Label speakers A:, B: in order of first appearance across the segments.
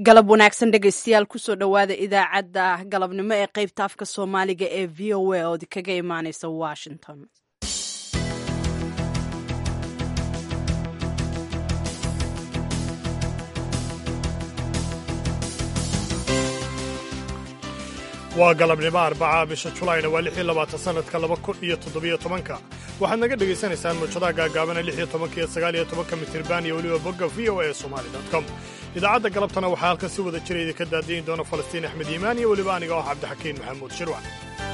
A: galab wanaagsan dhegaystayaal kusoo dhowaada idaacadda galabnimo ee qaybta afka soomaaliga ee v o a ood kaga imaaneysa washington
B: waa galabnimo arbaca bisha julayna waa lix iyo labaatan sanadka laba kun iyo toddobiyo tobanka waxaad naga dhegaysanaysaan muujadaha gaagaabana lix iyo tobanka iyo sagaal iyo tobanka mitirban iyo weliba bogga v o a somali com idaacadda galabtana waxaa halkan si wada jira idinka daadiyin doona falastiin axmed iimaan iyo weliba aniga oo cabdixakiin maxamuud shirwac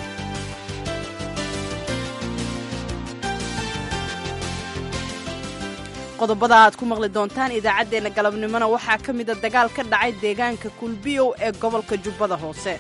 A: qodobada aad ku maqli doontaan idaacaddeenna galabnimona waxaa ka mida dagaal ka dhacay deegaanka kulbiyow ee gobolka jubbada hoose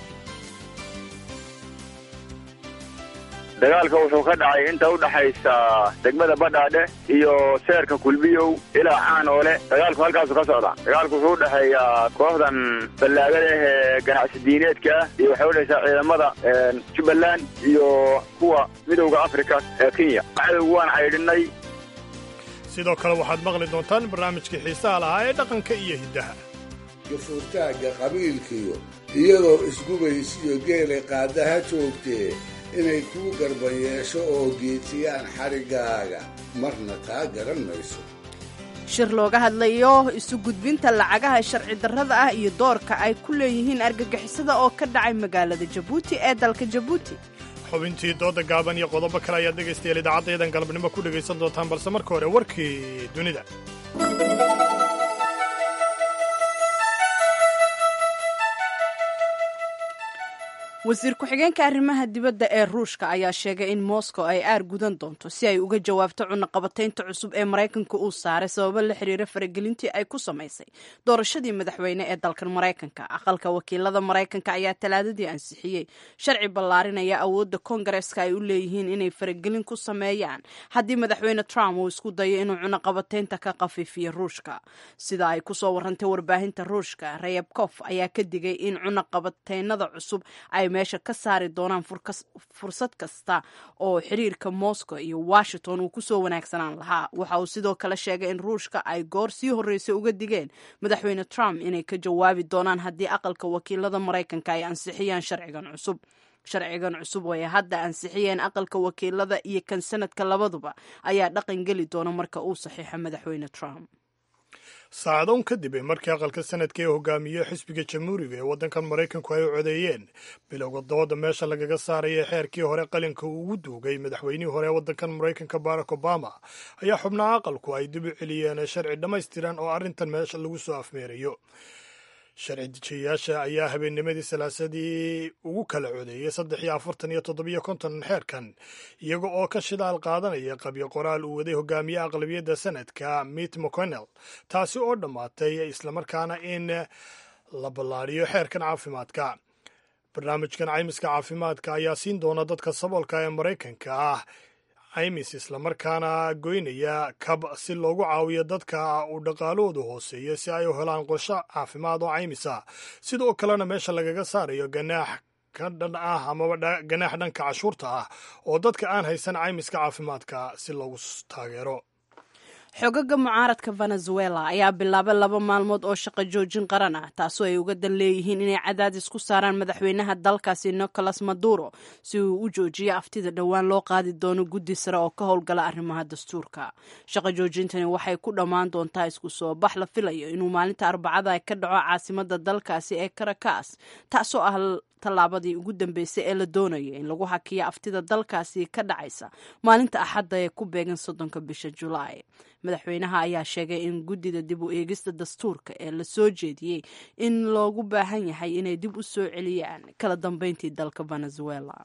C: dagaalka wuxuu ka dhacay inta u dhaxaysa degmada badhaadhe iyo seerka kulbiyow ilaa caanoole dagaalku halkaasu ka socda dagaalku wuxuu u dhexeeyaa kooxdan ballaagada ah ee ganacsi diineedka ah iyo waxay udhexaysaa ciidamada jubbaland iyo kuwa midowda afrika ee kenya cadowgu waan caydhinay
B: sidoo kale waxaad maqli doontaan barnaamijkii xiisaha lahaa ee dhaqanka iyo hiddaha
D: gafuurtaagga qabiilkiyo iyadoo isgubaysiyo geelay qaadaha joogtee inay kuu garban yeesho oo geetiyaan xadhiggaaga marna taa garan mayso
A: shir looga hadlayo isu gudbinta lacagaha sharci darrada ah iyo doorka ay ku leeyihiin argagixisada oo ka dhacay magaalada jabuuti ee dalka jabuuti
B: xubintii dooda gaaban iyo qodobo kale ayaad dhegaystayaal idaacaddayadan galabnimo ku dhegaysan doontaan balse marka hore warkii dunida
A: wasiir ku-xigeenka arrimaha dibadda ee ruushka ayaa sheegay in moscow ay aar gudan doonto si ay uga jawaabto cunaqabataynta cusub ee maraykanka uu saaray sababo la xiriira faragelintii ay ku samaysay doorashadii madaxweyne ee dalkan maraykanka aqalka wakiilada maraykanka ayaa talaadadii ansixiyey sharci ballaarinaya awoodda kongareska ay u leeyihiin inay faragelin ku sameeyaan haddii madaxweyne trump uu isku dayo inuu cunaqabataynta ka qafiifiyo ruushka sida ay kusoo warantay warbaahinta ruushka rayabkof ayaa ka digay in cunaqabataynada cusub ay meesha ka saari doonaan fursad kasta oo xiriirka moscow iyo washington uu kusoo wanaagsanaan lahaa waxa uu sidoo kale sheegay in ruushka ay goor sii horreysay uga digeen madaxweyne trump inay ka jawaabi doonaan haddii aqalka wakiilada maraykanka ay ansixiyaan sharcigan cusub sharcigan cusub oo ay hadda ansixiyeen aqalka wakiilada iyo kan sanadka labaduba ayaa dhaqan geli doona marka uu saxiixo madaxweyne trump
B: saacadoon kadib markii aqalka sanadka ee hogaamiye xisbiga jamhuuriga ee waddankan maraykanku ay u codeeyeen bilowga dooda meesha lagaga saaraya xeerkii hore qalinka uu ugu duugay madaxweynihii hore ee waddankan maraykanka barack obama ayaa xubnaha aqalku ay dib u celiyeen sharci dhammaystiran oo arrintan meesha lagu soo afmeerayo sharci dejiyayaasha ayaa habeennimadii salaasadii ugu kala codeeyey saddex iyo afartan iyo toddobiyo konton xeerkan iyaga oo ka shidaal qaadanaya qabyo qoraal uu waday hogaamiye aqlabiyadda sanadka mit mcconnell taasi oo dhammaatay islamarkaana in la ballaadhiyo xeerkan caafimaadka barnaamijkan caymiska caafimaadka ayaa siin doona dadka saboolka ee maraykanka ah caymis islamarkaana goynaya kab si loogu caawiyo dadka uu dhaqaalahoodu hooseeyo si ay u helaan qorsho caafimaad oo caymisa sidoo kalena meesha lagaga saarayo ganaax ka dhan ah amaba ganaax dhanka cashuurta ah oo dadka aan haysan caymiska caafimaadka si loogu taageero
A: xogaga mucaaradka venezuela ayaa bilaabay laba maalmood oo shaqo joojin qaran ah taasoo ay uga dan leeyihiin inay cadaadis ku saaraan madaxweynaha dalkaasi nicolas maduro si uu u joojiyo aftida dhowaan loo qaadi doono guddi sare oo ka howlgala arrimaha dastuurka shaqo joojintani waxay ku dhammaan doontaa isku soo bax la filayo inuu maalinta arbacada ka dhaco caasimada dalkaasi ee caracas taasoo ah tallaabadii ugu dambeysay ee la doonaya in lagu hakiyo aftida dalkaasi ka dhacaysa maalinta axadda ee ku beegan soddonka bisha julaay madaxweynaha ayaa sheegay in guddida dib u eegista dastuurka ee la soo jeediyey in loogu baahan yahay inay dib u soo celiyaan kala dambeyntii dalka venezuela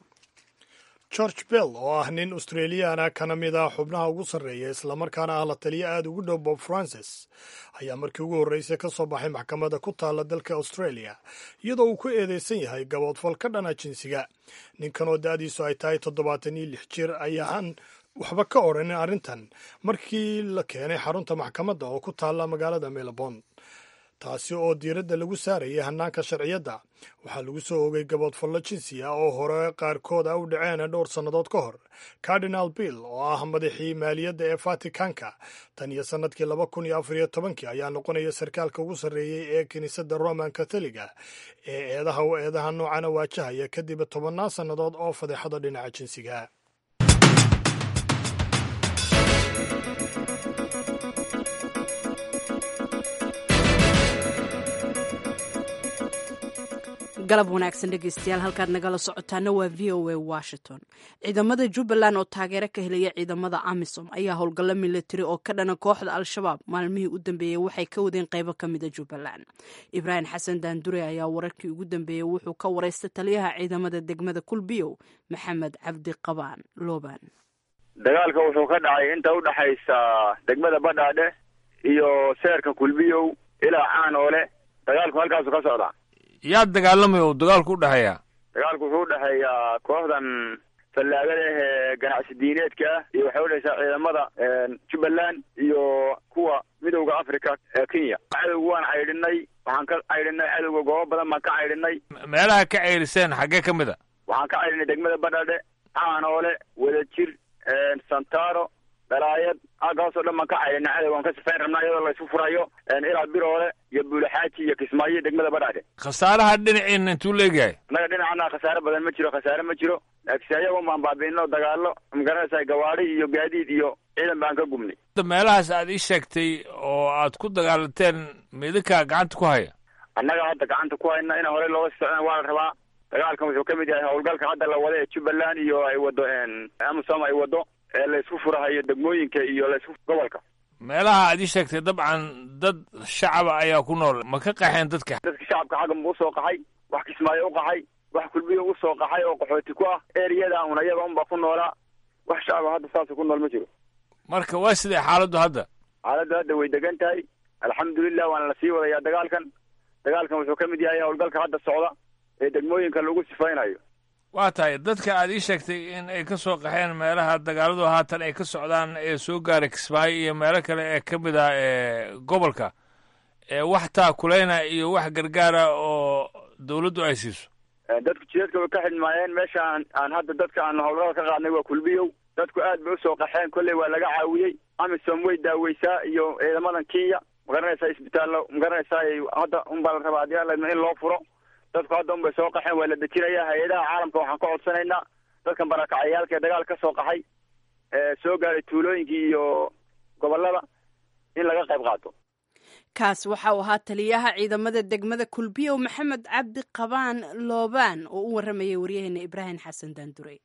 B: george bell oo ah nin australiyaana kana mid ah xubnaha ugu sarreeya islamarkaana ah la taliya aada ugu dhow bob francis ayaa markii ugu horreysay ka soo baxay maxkamadda ku taalla dalka australia iyadoo uu ku eedeysan yahay gaboodfal ka dhana jinsiga ninkan oo da-diisu ay tahay toddobaatan iyo lix jir ayaan waxba ka odhanin arrintan markii la keenay xarunta maxkamadda oo ku taalla magaalada melbourne taasi oo diiradda lagu saarayay hannaanka sharciyadda waxaa lagu soo ogay gaboodfallo jinsi ah oo hore qaarkood a u dhaceen dhowr sannadood ka hor cardinal bill oo ah madaxii maaliyadda ee vaticanka tan iyo sannadkii laba kun iyo afar iyo tobankii ayaa noqonaya sarkaalka ugu sarreeyey ee kiniisadda roman catholiga ee eedaha u eedaha noocana waajahaya kadib tobannaan sannadood oo fadeexada dhinaca jinsiga
A: galab wanaagsan dhegeystayaal halkaad nagala socotaana waa v o a washington ciidamada jubbaland oo taageero ka helaya ciidamada amisom ayaa howlgallo milatari oo ka dhana kooxda al-shabaab maalmihii u dambeeyey waxay ka wadeen qaybo ka mida jubbaland ibraahim xasan daandure ayaa wararkii ugu dambeeyey wuxuu ka waraystay taliyaha ciidamada degmada kulbiyow maxamed cabdi qabaan looban
C: dagaalka wuxuu ka dhacay inta udhaxaysa degmada badhaadhe iyo seerka kulbiyow ilaa caanoole dagaalku halkaasu ka socdaa
E: yaa dagaalamaya oo dagaalku u dhexeeya
C: dagaalku wuxuu udhexeeyaa kooxdan fallaagada ah ee ganacsi diineedka ah iyo waxay udhexeysaa ciidamada jubbaland iyo kuwa midowda africa ee kenya cadowga waan caydhinay waxaan ka caydhinay cadowga goobo badan baan ka caydhinay
E: meelaha ka ceyriseen xaggee ka mid a
C: waxaan ka caydhinay degmada badhadhe caanoole wadajir santaro dhalaayad halkaasoo dhan baan ka caydhinay cadowga aan ka sifayn rabnaa iyadoo laysku furayo ilaa biroole iyo buulaxaaji iyo kismaayo degmada badhadhe
E: khasaaraha dhinaciina intuu leegyahay
C: annaga dhinacana khasaare badan ma jiro khasaare ma jiro laakiinse ayagun baan baabi'ino dagaalo magaranaysaa gawaadi iyo gaadiid iyo ciidan baan ka gubnay
E: meelahaas aad ii sheegtay oo aad ku dagaalanteen midinkaa gacanta ku haya
C: annaga hadda gacanta ku hayna in horey looga socona waa la rabaa dagaalkan wuxuu ka mid yahay howlgalka hadda la wada ee jubbaland iyo ay wado amisom ay wado ee laysku furahayo degmooyinka iyo laysku gobolka
E: meelaha aad ii sheegtay dabcan dad shacaba ayaa ku nool ma ka qaxeen dadka
C: dadka shacabka xagga ma usoo qaxay wax kismaayo u qaxay wax kulbiyo usoo qaxay oo qaxooti ku ah eriyada un ayaga unbaa ku noolaa wax shacaba hadda saasa ku nool ma jiro
E: marka waa sidee xaaladdu hadda
C: xaaladdu hadda way degan tahay alxamdulilah waana la sii wadayaa dagaalkan dagaalkan wuxuu ka mid yahay howlgalka hadda socda ee degmooyinka lagu sifaynayo
E: waa tahay dadka aad ii sheegtay in ay ka soo qaxeen meelaha dagaaladu haatan ay ka socdaan ee soo gaaray kismaayo iyo meelo kale ee ka mid ah ee gobolka wax taakuleyna iyo wax gargaara oo dawladdu ay siiso
C: dadku jideedka way ka xidhmaayeen meesha aan hadda dadka aan howlgala ka qaadnay waa kulbiyow dadku aad bay usoo qaxeen kolley waa laga caawiyey amisom way daaweysaa iyo ciidamadan kenya magaranaysaa isbitaallo magaranaysaa hadda unbaa la rabaa hadii alla in loo furo dadku hadda un bay soo qaxeen waa la dejinayaa hay-adaha caalamka waxaan ka codsanaynaa dadkan barakacayaalka ee dagaal ka soo qaxay ee soo gaaray tuulooyinkii iyo gobolada in laga qayb qaato
A: kaas waxa uu ahaa taliyaha ciidamada degmada kulbiyow maxamed cabdi qabaan loobaan oo u warramayay waryaheena ibraahim xasan daandurey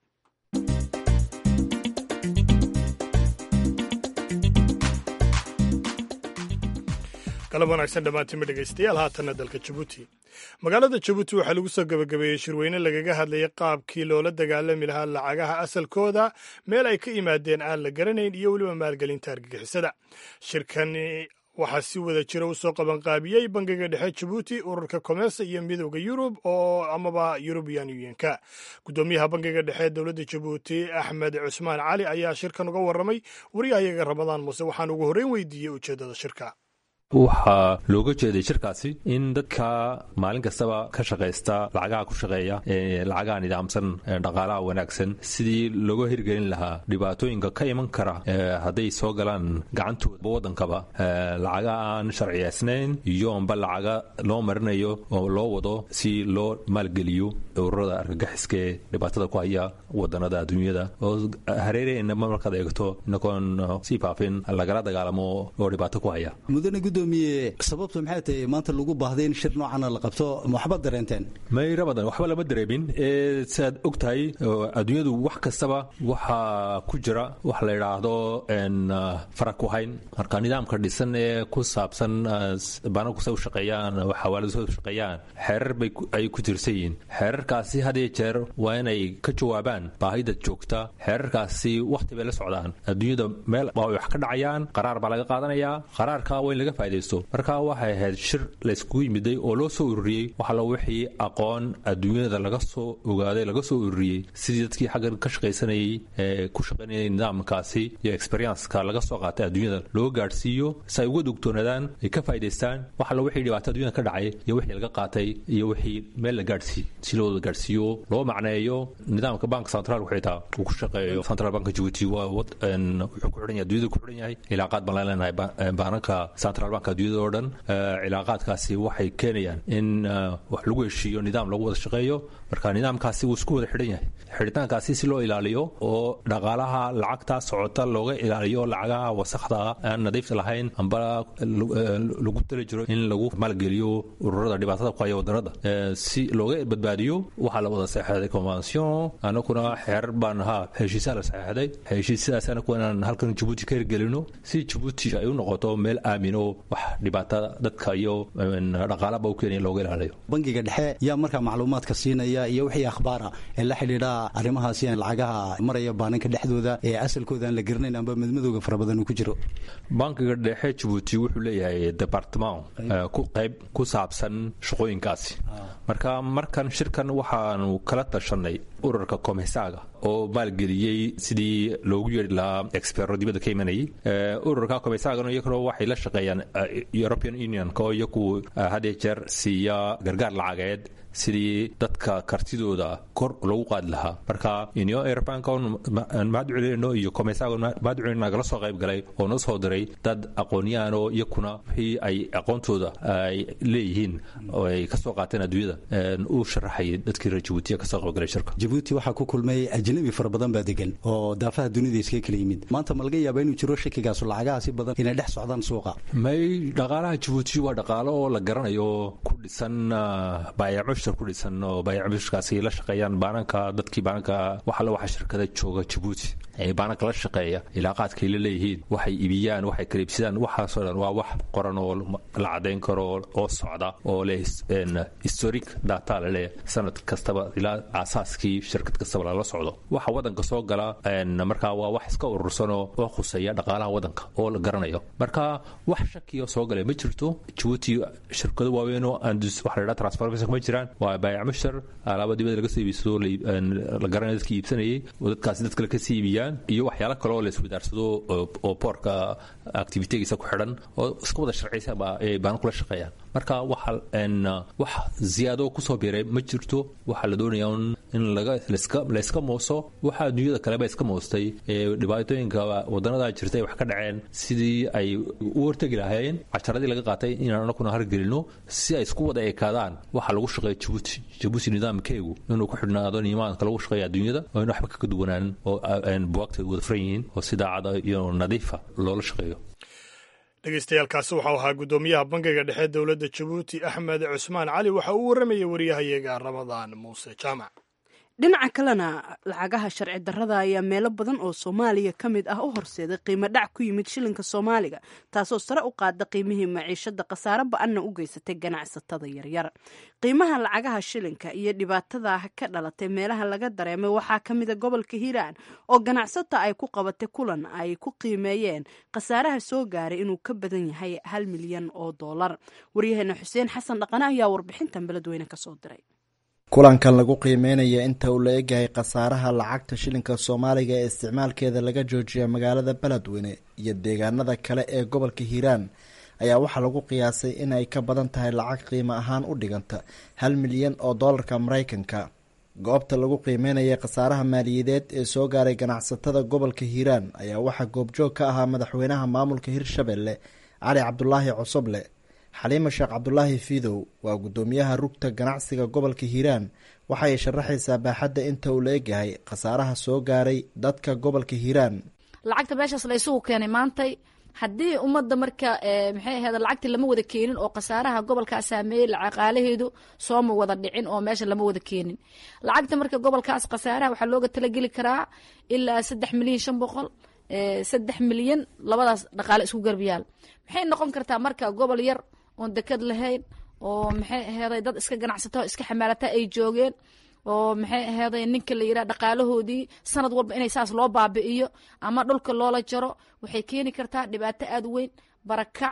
B: galab wanaagsan dhammaantiinma dhegaystayaal haatanna dalka jabuuti magaalada jabuuti waxaa lagu soo gebagabeeyey shirweyne lagaga hadlayay qaabkii loola dagaalami lahaa lacagaha asalkooda meel ay ka yimaadeen aan la garanayn iyo weliba maalgelinta argagixisada shirkani waxaa si wada jira u soo qabanqaabiyey bangiga dhexe jabuuti ururka komersa iyo midowda yurub oo amaba yurubian unionka guddoomiyaha bangiga dhexe ee dowladda jabuuti axmed cusmaan cali ayaa shirkan uga warramay wariyahayaga ramadaan muuse waxaan ugu horreyn weydiiyey ujeeddada shirka
F: waxaa looga jeeday shirkaasi in dadka maalin kastaba ka shaqaysta lacagaha ku shaqeeya ee lacagaha nidaamsan dhaqaalaha wanaagsan sidii looga hirgelin lahaa dhibaatooyinka ka iman kara hadday soo galaan gacantooda waddankaba lacaga aan sharciyeysnayn iyo amba lacaga loo marinayo oo loo wado si loo maalgeliyo ururada argagaxiska ee dhibaatada ku haya wadanada adduunyada oo hareereenna markaad eegto inagoon sii faafin lagala dagaalamo oo dhibaato ku haya
G: gudoomiye sababtu maxay tahay maanta lagu baahday in shir noocana la qabto waxba dareenteen
F: mayra badan waxba lama dareemin ee siaad og tahay adduunyadu wax kastaba waxaa ku jira wax la yidhaahdo fara ku hayn marka nidaamka dhisan ee ku saabsan banagkusa u shaqeeyaan xawaaladsa u shaqeeyaan xeerar bay ay ku tirsan yihiin xeerarkaasi had iyo jeer waa inay ka jawaabaan baahida joogta xeerarkaasi wakhti bay la socdaan adduunyada meel waa wax ka dhacayaan qaraar baa laga qaadanayaa qaraarka waa in laga faa'idaysto marka waxay ahayd shir layskugu yimiday oo loo soo ururiyey waxala wixii aqoon adduunyada laga soo ogaaday laga soo ururiyey sidii dadkii xaggan ka shaqaysanayay ee ku shaqaynayay nidaamkaasi iyo experienceka laga soo qaatay adduunyada loo gaadhsiiyo si ay uga dugtoonaadaan ay ka faa'idaystaan waxala wixii dhibaato adduunyada ka dhacay iyo wixii laga qaatay iyo wixii meel la gaadhsiiy si loo wada gaadhsiiyo loo macneeyo nidaamka bank central xitaa uu ku shaqeeyo central bank Djibouti waa wuxuu ku xidhan yahay adduunyada ku xidhan yahay cilaaqaad baan leenahay baananka central bank adduunyada oo dhan cilaaqaadkaasi waxay keenayaan in wax lagu heshiiyo nidaam lagu wada shaqeeyo marka nidaamkaasi wuu isku wada xidhan yahay xidhitaankaasi si loo ilaaliyo oo dhaqaalaha lacagta socota looga ilaaliyo lacagaha wasakhda aan nadiifta lahayn amba lagu tali jiro in lagu maalgeliyo ururada dhibaatada ku haya wadanada si looga badbaadiyo waxaa la wada saxeexday convention anaguna xeer baan ahaa heshiisaa la saxeexday heshiisyadaas anagu inaan halkan jabuuti ka hirgelino si jabuuti ay u noqoto meel aamin oo wax dhibaatada dadka iyo dhaqaalaba u keenaya looga ilaaliyo
G: bangiga dhexe yaa markaa macluumaadka siinaya iyo wixii akhbaara ee la xidhiidha arrimahaasi lacagaha maraya baaninka dhexdooda ee asalkooda aan la garanayn amba madmadowga fara badan uu ku jiro
F: bankiga dhexe jabuuti wuxuu leeyahay departement ku qayb ku saabsan shaqooyinkaasi marka markan shirkan waxaanu kala tashanay ururka komisaaga oo maalgeliyey sidii loogu yeeri lahaa expero dibadda ka imanayay ururka komisaagana iyaguna waxay la shaqeeyaan european unionka oo iyagu had iyo jeer siiya gargaar lacageed sidii dadka kartidooda kor lagu qaadi lahaa marka union europeanka mahad celinayno iyo komisaaga mahad celinayno nagala soo qayb galay oo noo soo diray dad aqoonyahan oo iyakuna wixii ay aqoontooda ay leeyihiin oo ay ka soo qaateen adduunyada uu sharaxayay dadkii reer jabuutiya ka soo qayb galay shirka
G: jabuuti waxaa ku kulmay ajnabi fara badan baa degan oo daafaha dunida iskaga kala yimid maanta ma laga yaaba inuu jiro shakigaasu lacagahaasi badan inay dhex socdaan suuqa
F: may dhaqaalaha jabuuti waa dhaqaalo oo la garanayo ku dhisan baayaco ku dhisan oo baayacmushkaasi la shaqeeyaan baananka dadkii baananka waxalla waxa shirkada jooga jabuuti ee baananka la shaqeeya ilaaqaadkay la leeyihiin waxay ibiyaan waxay kaleibsadaan waxaasoo dhan waa wax qoran oo la cadayn karo oo socda oo leh historic data laleeyahay sanad kastaba ilaa aasaaskii shirkad kastaba lala socdo waxa wadanka soo gala markaa waa wax iska urursanoo oo khuseeya dhaqaalaha wadanka oo la garanayo marka wax shakiyo soo galay ma jirto jabuuti shirkado waaweynoo waxa la dhaha transformation ma jiraan waa baayac mushtar alaaba dibada laga soo iibsado la garanaya dadkii iibsanayay oo dadkaasi dad kale kasii iibiyaan iyo waxyaalo kale oo la iswadaarsado oo boorka activitigiisa ku xidhan oo iska wada sharciysa ay baana kula shaqeeyaan marka waxa wax ziyaado kusoo biiray ma jirto waxaa la doonayaa in layska mooso waxa adduunyada kaleba iska moostay ee dhibaatooyinka wadanada jirta ay wax ka dhaceen sidii ay u hortegi lahaayeen casharadii laga qaatay inaan anakuna hargelino si ay isku wada ekaadaan waxa lagu shaqeeya jabuuti jabuuti nidaamkeegu inuu ku xidhnaado nimaanka lagu shaqeeya adduunyada oo in waxba kaga duwanaan oo buwaagta wada furan yihiin oo si daacada iyo nadiifa loola shaqeeyo
B: dhegeystayaaalkaasi waxau ahaa guddoomiyaha bangiga dhexe dowladda jabuuti axmed cusmaan cali waxa uu warramayay waryahayaga ramadaan muuse jaamac
A: dhinaca kalena lacagaha sharci darrada ayaa meelo badan oo soomaaliya ka mid ah u horseeday qiimo dhac ku yimid shilinka soomaaliga taasoo sare u qaada qiimihii maciishada khasaare ba-anna u geysatay ganacsatada yaryar qiimaha lacagaha shilinka iyo dhibaatada ka dhalatay meelaha laga dareemay waxaa ka mida gobolka hiiraan oo ganacsata ay ku qabatay kulan ay ku qiimeeyeen khasaaraha soo gaaray inuu ka badan yahay hal milyan oo doolar waryaheena xuseen xasan dhaqane ayaa warbixintan beledweyne kasoo diray
H: kulankan lagu qiimeynaya inta uu la egyahay khasaaraha lacagta shilinka soomaaliga ee isticmaalkeeda laga joojiya magaalada beledweyne iyo deegaanada kale ee gobolka hiiraan ayaa waxaa lagu qiyaasay in ay ka badan tahay lacag qiimo ahaan u dhiganta hal milyan oo doolarka maraykanka goobta lagu qiimeynaya khasaaraha maaliyadeed ee soo gaaray ganacsatada gobolka hiiraan ayaa waxaa goobjoog ka ahaa madaxweynaha maamulka hirshabelle cali cabdulaahi cosoble xaliima sheekh cabdulaahi fiidow waa guddoomiyaha rugta ganacsiga gobolka hiiraan waxay sharaxaysaa baaxadda inta uu la egyahay khasaaraha soo gaaray dadka gobolka hiiraan
I: lacagta meeshaas la isugu keenay maantay haddii ummadda marka maxay ahayd lacagta lama wada keenin oo khasaaraha gobolkaas saameeyey lacaqaalaheedu sooma wada dhicin oo meesha lama wada keenin lacagta marka gobolkaas khasaaraha waxaa looga talageli karaa ilaa saddex milyan shan boqol saddex milyan labadaas dhaqaale isku garbiyaal maxay noqon kartaa marka gobol yar oon deked lahayn oo maxay aheeday dad iska ganacsata iska xamaalata ay joogeen oo maxay aheeday ninka la yidhaha dhaqaalahoodii sanad walba inay saas loo baabi'iyo ama dhulka loola jaro waxay keeni kartaa dhibaato aada weyn barakac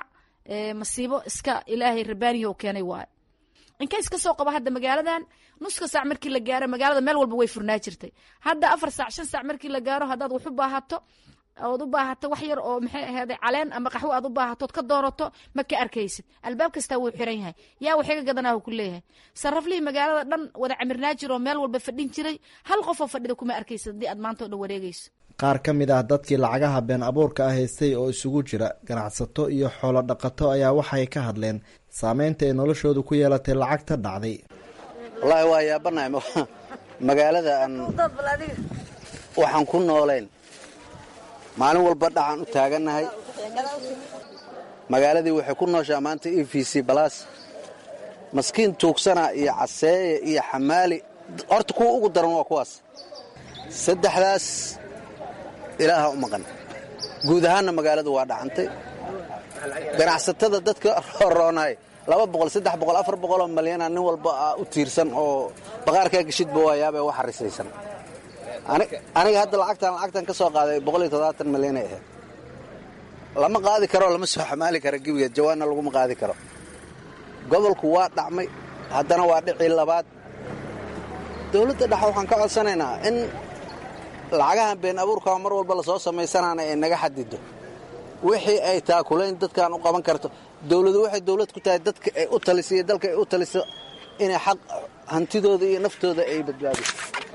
I: masiibo iska ilaahay rabaaniyo keenay waayo inkays ka soo qaba hadda magaaladan nuska saac markii la gaaro magaalada meel walba way furnaa jirtay hadda afar saac shan saac markii la gaaro haddaad wax u baahato ood u baahato wax yar oo maxay ahaaday caleen ama qaxwo aad u baahatood ka doorato ma ka arkaysid albaab kastaa wuu xiran yahay yaa waxiga gadanaahu ku leeyahay saraflihii magaalada dhan wada camirnaa jir oo meel walba fadhin jiray hal qofoo fadhida kuma arkaysid haddii aad maanta o dhan wareegayso
H: qaar ka mid ah dadkii lacagaha been abuurka ah haystay oo isugu jira ganacsato iyo xoolo dhaqato ayaa waxay ka hadleen saameynta ay noloshoodu ku yeelatay lacagta dhacday
J: wallaahi waa yaabanahay magaalada aan waxaan ku noolayn maalin walba dhacan u taagannahay magaaladii waxay ku nooshaa maanta e v c balas maskiin tuugsana iyo caseeye iyo xamaali horta kuwa ugu daran waa kuwaas saddexdaas ilaaha u maqan guud ahaanna magaaladu waa dhacantay ganacsatada dadka roonay laba boqol saddex boqol afar boqoloo malyana nin walba u tiirsan oo baqaarkaa geshidba waayaabee wax harisaysan aniga hadda lacagtan lacagtan ka soo qaaday boqol iyo toddobaatan malyanay ahayd lama qaadi karo lama soo xamaali karo gebigeed jawaanna laguma qaadi karo gobolku waa dhacmay haddana waa dhicii labaad dowladda dhexe waxaan ka codsanaynaa in lacagahan been abuurkaa mar walba lasoo samaysanaana ay naga xadido wixii ay taakulayn dadkaan u qaban karto dowladu waxay dowlad ku tahay dadka ay u taliso iyo dalka ay u taliso inay xaq hantidooda iyo naftooda ay badbaadiso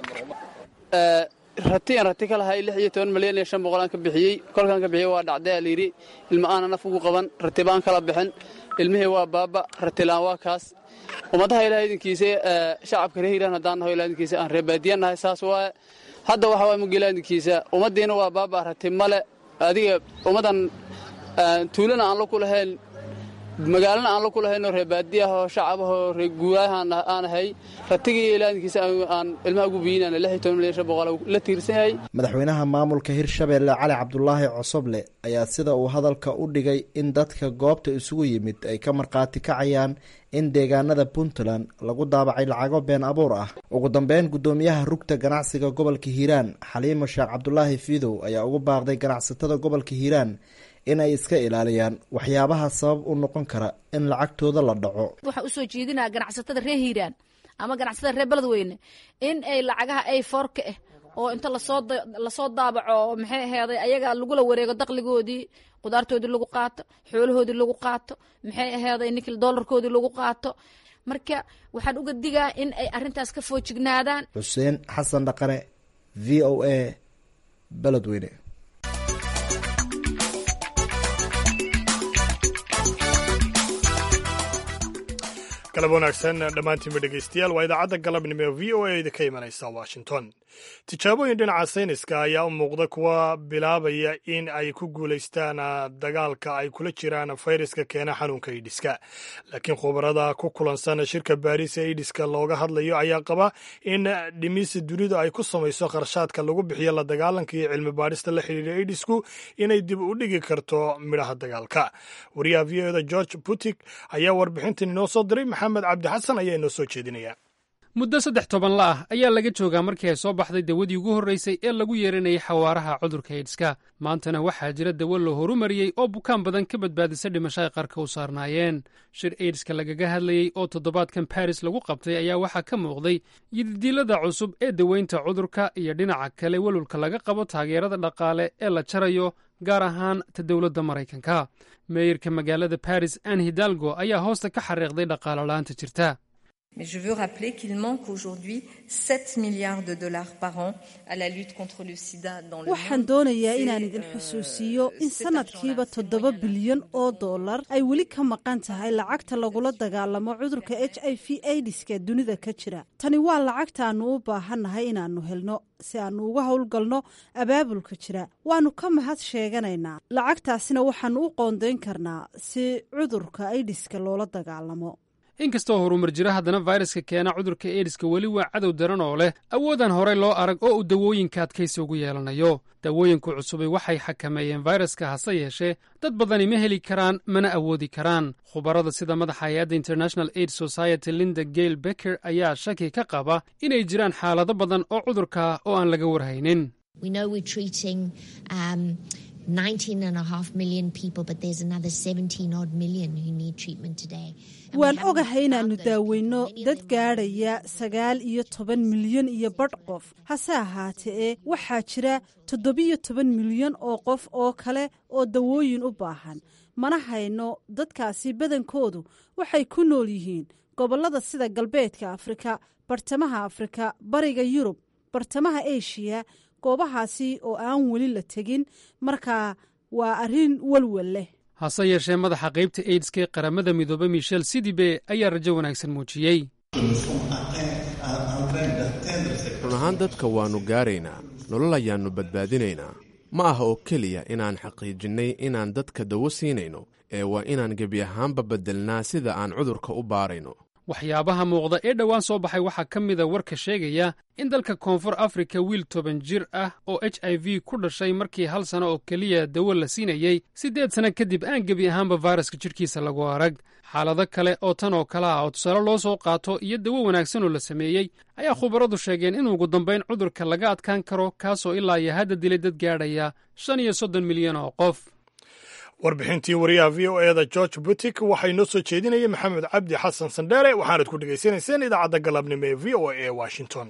K: ratiyan rati ka lahay lix iyo toban malyan iyo shan boqolaan ka bixiyey kolkaan ka bixiyey waa dhacday aa layidhi ilma aana naf ugu qaban ratibaan kala bixin ilmihii waa baaba ratilaan waa kaas ummadaha ilaah idinkiisa shacabka reer hiiraan haddaan naho ilah idinkiisa aan reebaadiyan nahay saas waaye hadda waxa waay mugila idinkiisa ummaddiina waa baaba rati male adiga ummaddan tuulana aan la ku lahayn magaalana aan la ku lahayn oo reebaadiyahoo shacabahoo reeguuraaha aan ahay ratigii ilaadinkiisa aan ilmaha ugu biyinan lix iyo toban milyan shan boqol la tiirsan yahay
H: madaxweynaha maamulka hirshabeelle cali cabdulaahi cosoble ayaa sida uu hadalka u dhigay in dadka goobta isugu yimid ay ka markhaati kacayaan in deegaanada puntland lagu daabacay lacago been abuur ah ugu dambeyn guddoomiyaha rugta ganacsiga gobolka hiiraan xaliimo sheekh cabdulaahi fiidow ayaa ugu baaqday ganacsatada gobolka hiiraan inay iska ilaaliyaan waxyaabaha sabab u noqon kara in lacagtooda la dhaco
I: waxaa usoo jeedinaya ganacsatada reer hiiraan ama ganacsatada reer beledweyne in ay lacagaha ay foorka ah oo inta lasoo lasoo daabaco maxay aheeday ayaga lagula wareego daqligoodii qudaartoodii lagu qaato xoolahoodii lagu qaato maxay aheeday nikl doolarkoodii lagu qaato marka waxaan uga digaa in ay arintaas ka foojignaadaan
H: xuseen xasan dhaqane v o a beledweyne
B: galab wanaagsan dhammaantiinba dhegaystayaal waa idaacadda galabnimo ee v o a idinka imanaysa washington tijaabooyin dhinaca sayniska ayaa u muuqda kuwa bilaabaya in ay ku guulaystaan dagaalka ay kula jiraan fayraska keena xanuunka idhiska laakiin khubarada ku kulansan shirka baariis ee idhiska looga hadlayo ayaa qaba in dhimisa dunidu ay ku samayso kharshaadka lagu bixiyo la dagaalanka iyo cilmi baadhista la xidhiidha idhisku inay dib u dhigi karto midhaha dagaalka wariyaha v o da george butik ayaa warbixintan inoo soo diray maxamed cabdi xasan ayaa inoo soo jeedinaya
L: muddo saddex toban la ah ayaa laga joogaa markii ay soo baxday dawadii ugu horraysay ee lagu yeeranayay xawaaraha cudurka eidska maantana waxaa jira dawo la horumariyey oo bukaan badan ka badbaadisa dhimasho ay qarka u saarnaayeen shir eidska lagaga hadlayey oo toddobaadkan baris lagu qabtay ayaa waxaa ka muuqday yididiilada cusub ee daweynta cudurka iyo dhinaca kale welwalka laga qabo taageerada dhaqaale ee la jarayo gaar ahaan ta dowladda maraykanka meeyarka magaalada baris an hidalgo ayaa hoosta ka xariiqday dhaqaalolaanta jirta
M: Mais je veux rappeler qu'il manque aujourd'hui 7 milliards de dollars par an à la lutte contre le sida dans le
N: waxaan doonayaa inaan idin xusuusiyo in sanadkiiba toddoba bilyan oo dollar ay weli ka maqan tahay lacagta lagula dagaalamo cudurka h i v aidiska dunida ka jira tani waa lacagtaannu u baahannahay inaannu helno si aannu uga howlgalno abaabulka jira waannu ka mahad sheeganaynaa lacagtaasina waxaannu u qoondayn karnaa si cudurka aidiska loola dagaalamo
L: inkastoo horumar jira haddana fayraska keena cudurka eediska weli waa cadow daran oo leh awoodaan horey loo arag oo uu dawooyinka adkaysi ugu yeelanayo dawooyinku cusubay waxay xakameeyeen fayraska hase yeeshee dad badani ma heli karaan mana awoodi karaan khubarada sida madaxa hay-adda international aid society linda gale becker ayaa shaki ka qaba inay jiraan xaalado badan oo cudurka oo aan laga warhaynin
O: 19 and a half million people, but there's another 17 odd million who need treatment today.
N: waan ogahay inaannu daaweyno dad gaadhaya sagaal iyo toban milyan iyo badh qof hase ahaatee waxaa jira toddobiyo toban milyan oo qof oo kale oo dawooyin u baahan mana hayno dadkaasi badankoodu waxay ku nool yihiin gobollada sida galbeedka afrika bartamaha afrika bariga yurub bartamaha eshiya goobahaasi oo aan weli la tegin markaa waa arrin walwal leh
L: hase yeeshee madaxa qaybta aidska ee qaramada midoobay michel sidibe ayaa rajo wanaagsan muujiyey
P: run ahaan dadka waannu gaaraynaa nolol ayaannu badbaadinaynaa ma aha oo keliya inaan xaqiijinnay inaan dadka dawo siinayno ee waa inaan gebi ahaanba beddelnaa sida aan cudurka u baarayno
L: waxyaabaha muuqda ee dhowaan soo baxay waxaa ka mida warka sheegaya in dalka koonfur afrika wiil toban jir ah oo h i v ku dhashay markii hal sano oo keliya dawo la siinayey siddeed sanno kadib aan gebi ahaanba fayraska jidhkiisa lagu arag xaalado kale oo tan oo kale ah oo tusaale loo soo qaato iyo dawo wanaagsan oo la sameeyey ayaa khubaradu sheegeen in ugu dambayn cudurka laga adkaan karo kaasoo ilaa iyo hadda dilay dad gaadhaya shan iyo soddon milyan oo qof
B: warbixintii wariyaha v o eda george butik waxaa inoo soo jeedinaya maxamed cabdi xasan sandheere waxaanad ku dhegaysanayseen idaacadda galabnimo ee v o a ee washington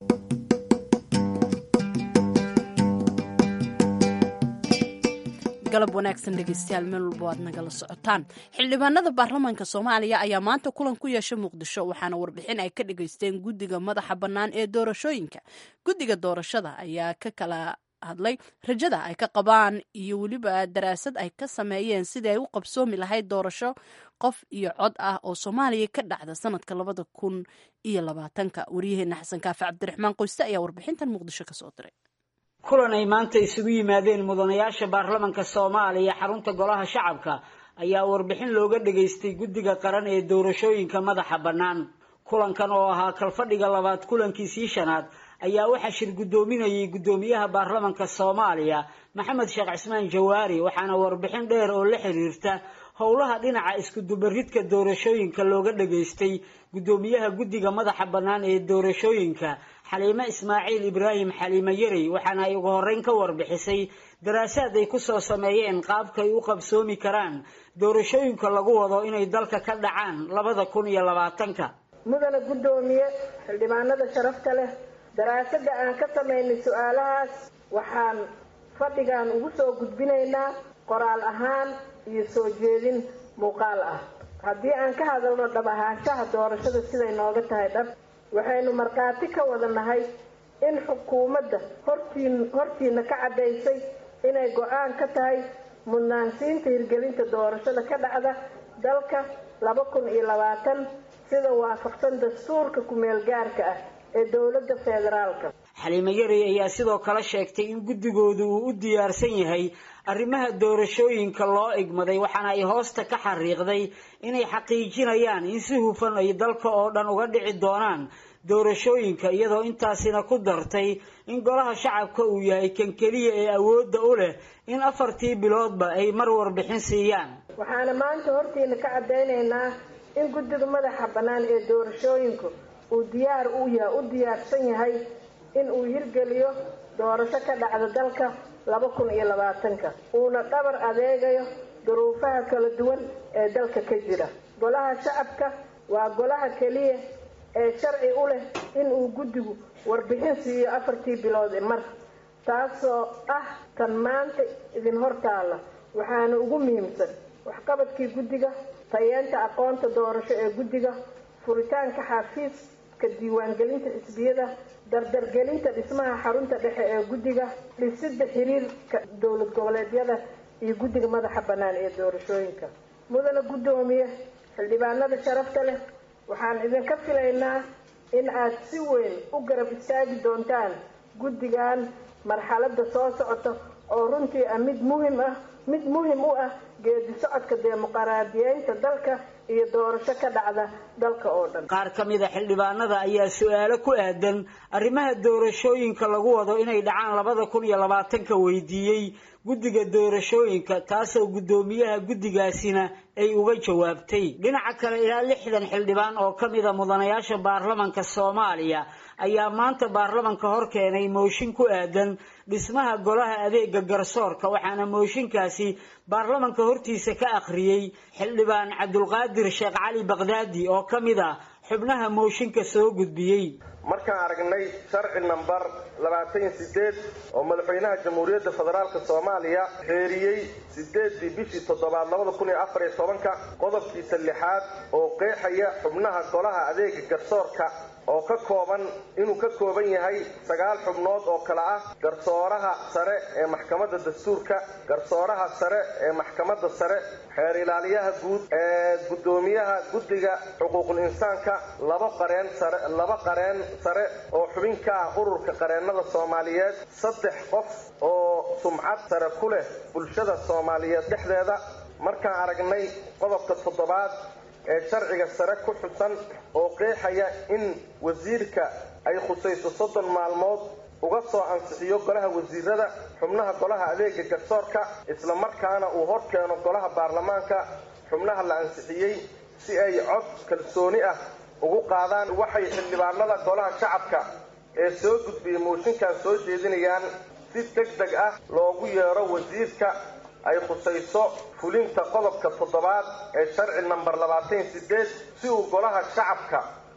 A: galab wanaagsan dhegeystayaal meel walba aad nagala socotaan xildhibaanada baarlamaanka soomaaliya ayaa maanta kulan ku yeesha muqdisho waxaana warbixin ay ka dhageysteen guddiga madaxa bannaan ee doorashooyinka guddiga doorashada ayaa ka kala hadlay rajada ay ka qabaan iyo weliba daraasad ay ka sameeyeen sidii ay u qabsoomi lahayd doorasho qof iyo cod ah oo soomaaliya ka dhacda sanadka labada kun iyo labaatanka waryaheena xasan kaafi cabdiraxmaan qoyste ayaa warbixintan muqdisho kasoo diray
Q: kulan ay maanta isugu yimaadeen mudanayaasha baarlamanka soomaaliya xarunta golaha shacabka ayaa warbixin looga dhageystay guddiga qaran ee doorashooyinka madaxa bannaan kulankan oo ahaa kalfadhiga labaad kulankiisii shanaad ayaa waxaa shir guddoominayay guddoomiyaha baarlamanka soomaaliya maxamed sheekh cismaan jawaari waxaana warbixin dheer oo la xiriirta howlaha dhinaca iskudubaridka doorashooyinka looga dhageystay guddoomiyaha guddiga madaxa bannaan ee doorashooyinka xaliime ismaaciil ibraahim xaliime yarey waxaana ay ugu horreyn ka warbixisay daraasaad ay kusoo sameeyeen qaabkay u qabsoomi karaan doorashooyinka lagu wado inay dalka ka dhacaan labada kun iyo labaatanka
R: mudana guddoomiye xildhibaanada sharafta leh daraasada aan ka samaynay su-aalahaas waxaan fadhigan ugu soo gudbinaynaa qoraal ahaan iyo soo jeedin muuqaal ah haddii aan ka hadalno dhab ahaanshaha doorashada siday nooga tahay dhab waxaynu markhaati ka wada nahay in xukuumadda hortiin hortiina ka caddaysay inay go-aan ka tahay mudnaansiinta hirgelinta doorashada ka dhacda dalka laba kun iyo labaatan sida waafaqsan dastuurka ku-meel gaarka ah ee dowladda federaalka
Q: xaliime yarey ayaa sidoo kale sheegtay in guddigoodu uu u diyaarsan yahay arrimaha doorashooyinka loo igmaday waxaana ay hoosta ka xariiqday inay xaqiijinayaan in si hufan ay dalka oo dhan uga dhici doonaan doorashooyinka iyadoo intaasina ku dartay in golaha shacabka uu yahay kan keliya ee awoodda u leh in afartii biloodba ay mar warbixin siiyaan
R: waxaana maanta hortiina ka caddaynaynaa in guddiga madaxa bannaan ee doorashooyinku uu diyaar u yahay u diyaarsan yahay in uu hirgeliyo doorasho ka dhacda dalka laba kun iyo labaatanka uuna dhabar adeegayo duruufaha kala duwan ee dalka ka jira golaha shacabka waa golaha keliya ee sharci u leh in uu guddigu warbixin siiyo afartii bilood ee mar taasoo ah tan maanta idin hortaalla waxaana ugu muhiimsan waxqabadkii guddiga tayeenta aqoonta doorasho ee guddiga furitaanka xafiiska diiwaangelinta xisbiyada dardargelinta dhismaha xarunta dhexe ee guddiga dhisida xiriirka dowlad goboleedyada iyo guddiga madaxa bannaan ee doorashooyinka mudana guddoomiye xildhibaanada sharafta leh waxaan idinka filaynaa in aad si weyn u garab istaagi doontaan guddigan marxaladda soo socota oo runtii ah mid muhim ah mid muhim u ah geedi socodka dimuqraadiyeynta dalka iyo doorasho ka dhacda dalka oo dhan
Q: qaar ka mid a xildhibaanada ayaa su-aalo ku aadan arrimaha doorashooyinka lagu wado inay dhacaan labada kun iyo labaatanka weydiiyey guddiga doorashooyinka taasoo guddoomiyaha guddigaasina ay uga jawaabtay dhinaca kale ilaa lixdan xildhibaan oo ka mida mudanayaasha baarlamanka soomaaliya ayaa maanta baarlamanka hor keenay mooshin ku aadan dhismaha golaha adeega garsoorka waxaana mooshinkaasi baarlamanka hortiisa ka akhriyey xildhibaan cabdulqaadir sheekh cali baqdaadi oo ka mid ah xubnaha mooshinka soo gudbiyey
S: markaan aragnay sharci nambar labaatan iyo sideed oo madaxweynaha jamhuuriyadda federaalk soomaaliya xeeriyey sideedii bishii toddobaad labada kun iyo afar iyo tobanka qodobkiisa lixaad oo qeexaya xubnaha golaha adeega garsoorka oo ka kooban inuu ka kooban yahay sagaal xubnood oo kale ah garsooraha sare ee maxkamadda dastuurka garsooraha sare ee maxkamadda sare xeer ilaaliyaha guud ee guddoomiyaha guddiga xuquuqul insaanka laba qareen sare laba qareen sare oo xubin ka ah ururka qareennada soomaaliyeed saddex qof oo sumcad sare ku leh bulshada soomaaliyeed dhexdeeda markaan aragnay qodobka toddobaad ee sharciga sare ku xusan oo qeexaya in wasiirka ay khusayso soddon maalmood uga soo ansixiyo golaha wasiirada xubnaha golaha adeega garsoorka islamarkaana uu hor keeno golaha baarlamaanka xubnaha la ansixiyey si ay cod kalsooni ah ugu qaadaan waxay xildhibaanada golaha shacabka ee soo gudbiyey mooshinkan soo jeedinayaan si deg deg ah loogu yeero wasiirka ay khusayso fulinta qodobka toddobaad ee sharci namber labaatan iyo sideed si uu golaha shacabka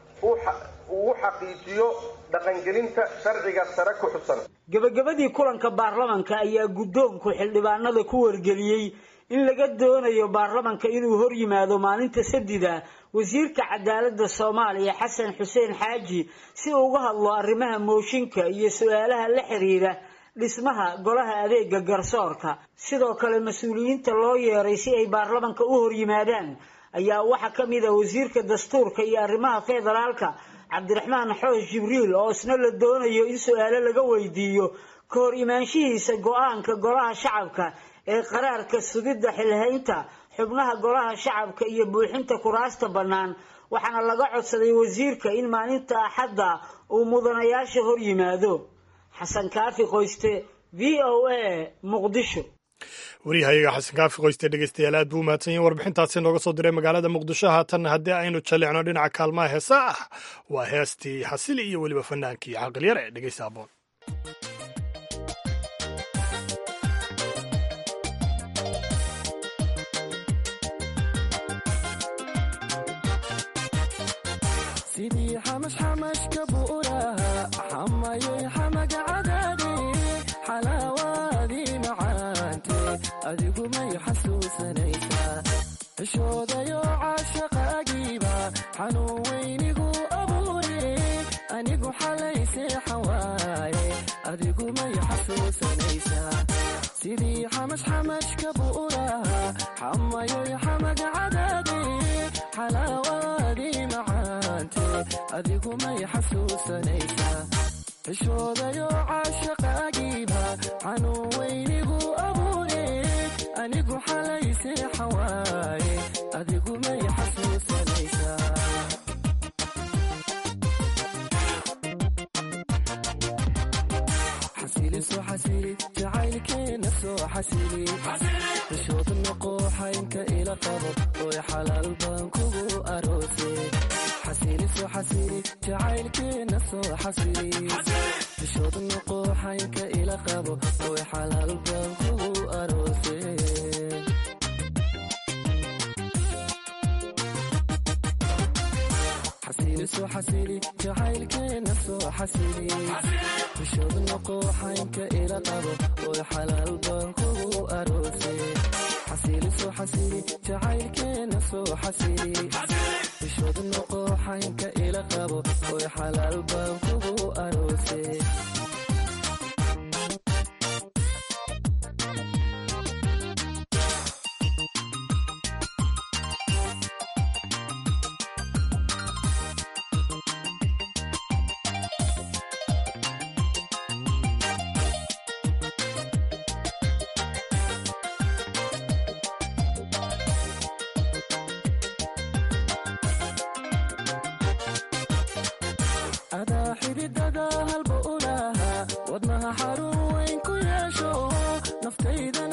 S: ugu xaqiijiyo dhaqangelinta sharciga sare ku xusan
Q: gebagabadii kulanka baarlamanka ayaa guddoonku xildhibaanada ku wargeliyey in laga doonayo baarlamanka inuu hor yimaado maalinta sadida wasiirka cadaaladda soomaaliya xasan xuseen xaaji si uu uga hadlo arrimaha mooshinka iyo su-aalaha la xiriira dhismaha golaha adeega garsoorka sidoo kale mas-uuliyiinta loo yeeray si ay baarlamanka u hor yimaadaan ayaa waxaa ka mid ah wasiirka dastuurka iyo arrimaha federaalka cabdiraxmaan xoosh jibriil oo isna la doonayo in su-aalo laga weydiiyo ka hor imaanshihiisa go-aanka golaha shacabka ee qaraarka sugidda xilhaynta xubnaha golaha shacabka iyo buuxinta kuraasta bannaan waxaana laga codsaday wasiirka in maalinta axadda uu mudanayaasha hor yimaado xasan kaafi qoyste v o a muqdisho
B: waryahayaga xasan kaafi qoyste dhegeystayaal aad buu umahadsan yahin warbixintaasi nooga soo diray magaalada muqdisho haatanna haddii aynu jallicno dhinaca kaalmaha heesa ah waa heestii xasili iyo weliba fanaankii caqalyar ee dhegeysta aboon
T: adigu may xasuusanaysaa xishoodayo caashaqaagiiba xanuun weynigu abuure anigu xalay seexan waaye adigu may xasuusanaysaa sidii xamashxamashka bu'uraha xamayoy xamaga cadaade xalaawaadii macaante adigu may xasuusanaysaa xishoodayo caashaqaagiiba xanuun weynigu abuure anigu xalay seexan waaye adigu may xasuusanaysaa xasili soo xasili jacaylkeena soo xasili xishood noqo xaynka ila qabo oy xalaal baan kugu aroose xasili soo xasili jacaylkeena soo xasili xishood noqo xaynka ila qabo oy xalaal baan kugu aroose xasili soo xasili jacaylkeena soo xasili xishood noqo xaynka ila qabo oy xalaal baan kugu aroose xasili soo xasili jacaylkeena soo xasili xishood noqo xaynka ila qabo oy xalaal baan kugu aroose adaa xididada halba u lahaa wadnaha xarun weyn ku yeesho naftayda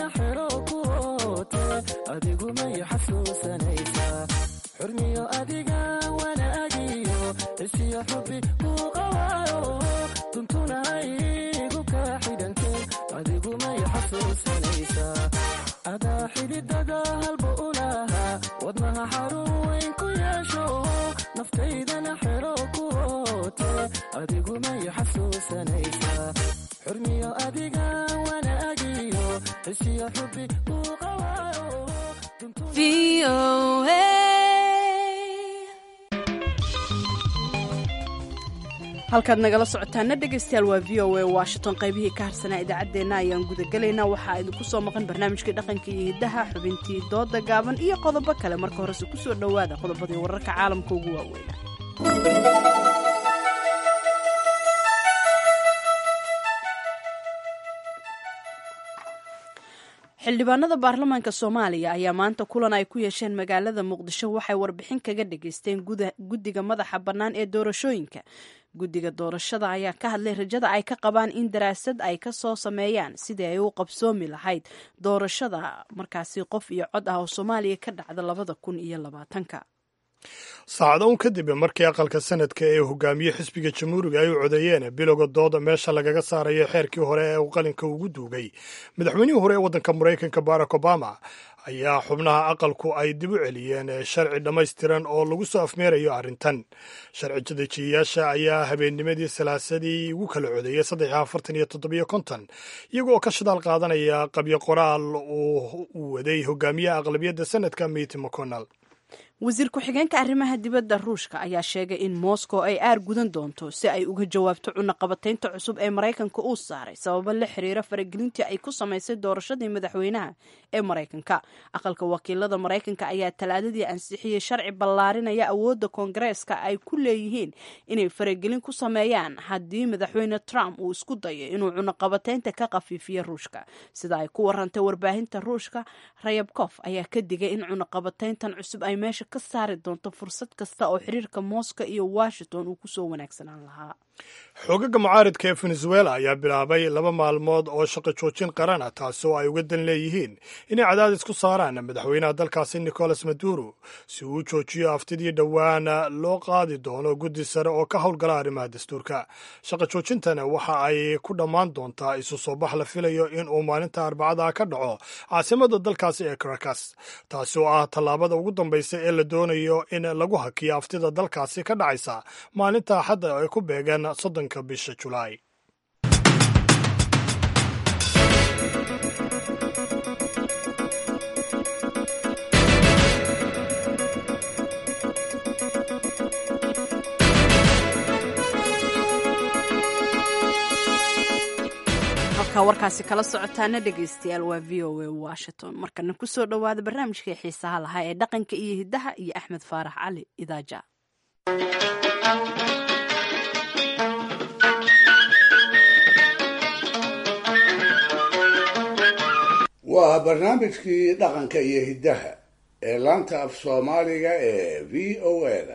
T: xasuusanaysaa xurmiyo adiga wanaagiyo heshiyo xubi kuu qawaayo duntuna igu kaa xidhankeen adigumay xasuusanaysaa adaa xididada halba u lahaa wadnaha xarun weyn ku yeesho naftaydana xero ku oote adigumay xasuusanaysaa xurmiyo adiga wanaagiyo heshiyo xubi kuu qawaayo
A: halkaad nagala socotaana dhegaystayaal waa v o a washington qaybihii ka harsanaa idaacaddeenna ayaan gudagelaynaa waxaa idinku soo maqan barnaamijkii dhaqanka iyo hiddaha xubintii dooda gaaban iyo qodobo kale marka horese ku soo dhowaada qodobadii wararka caalamka ugu waaweyna xildhibaanada baarlamaanka soomaaliya ayaa maanta kulan ay ku yeesheen magaalada muqdisho waxay warbixin kaga dhageysteen guddiga madaxa bannaan ee doorashooyinka guddiga doorashada ayaa ka hadlay rajada ay ka qabaan in daraasad ay ka soo sameeyaan sidii ay u qabsoomi lahayd doorashada markaasi qof iyo cod ah oo soomaaliya ka dhacda labada kun iyo labaatanka
B: saacado un kadib markii aqalka sanadka ee hogaamiye xisbiga jamhuuriga ay u codeeyeen bilowga dooda meesha lagaga saarayo xeerkii hore ee uu qalinka ugu duugay madaxweynihii hore ee waddanka maraykanka barack obama ayaa xubnaha aqalku ay dib u celiyeen sharci dhammaystiran oo lagu soo afmeerayo arrintan sharci dejiyayaasha ayaa habeennimadii salaasadii ugu kala codeeyey saddex afartan iyo toddobiyo konton iyagoo ka shidaal qaadanaya qabyo qoraal uu waday hogaamiyaha aqlabiyadda sanadka mit mcconnell
A: wasiir ku-xigeenka arrimaha dibadda ruushka ayaa sheegay in moscow ay aar gudan doonto si ay uga jawaabto cunaqabataynta cusub ee maraykanka uu saaray sababo la xiriira faragelintii ay ku samaysay doorashadii madaxweynaha ee maraykanka aqalka wakiilada maraykanka ayaa talaadadii ansixiyey sharci ballaarinaya awoodda koongareeska ay ku leeyihiin inay faragelin ku sameeyaan haddii madaxweyne trump uu isku dayo inuu cunaqabataynta ka khafiifiyo ruushka sida ay ku warantay warbaahinta ruushka rayabkof ayaa ka digay in cunaqabatayntan cusub ay meesha ka saari doonto fursad kasta oo xiriirka moscow iyo washington uu kusoo wanaagsanaan lahaa
B: xoogaga mucaaridka ee venezuela ayaa bilaabay laba maalmood oo shaqo joojin qaran ah taasi oo ay uga dan leeyihiin inay cadaadis ku saaraan madaxweynaha dalkaasi nicolas maduro si uu u joojiyo aftidii dhowaana loo qaadi doono guddi sare oo ka howlgala arrimaha dastuurka shaqo joojintana waxa ay ku dhammaan doontaa isu soo bax la filayo in uu maalinta arbacada ka dhaco caasimada dalkaasi ee caracas taasi oo ah tallaabada ugu dambaysa ee la doonayo in lagu hakiyo aftida dalkaasi ka dhacaysa maalinta axadda ay ku beegan soddonka bisha julaay
A: halkaa warkaasi kala socotaana dhegaystayaal waa v o a washington markana kusoo dhowaada barnaamijkai xiisaha lahaa ee dhaqanka iyo hiddaha iyo axmed faarax cali idaaja
D: waa barnaamijkii dhaqanka iyo hiddaha ee laanta af soomaaliga ee v o a-da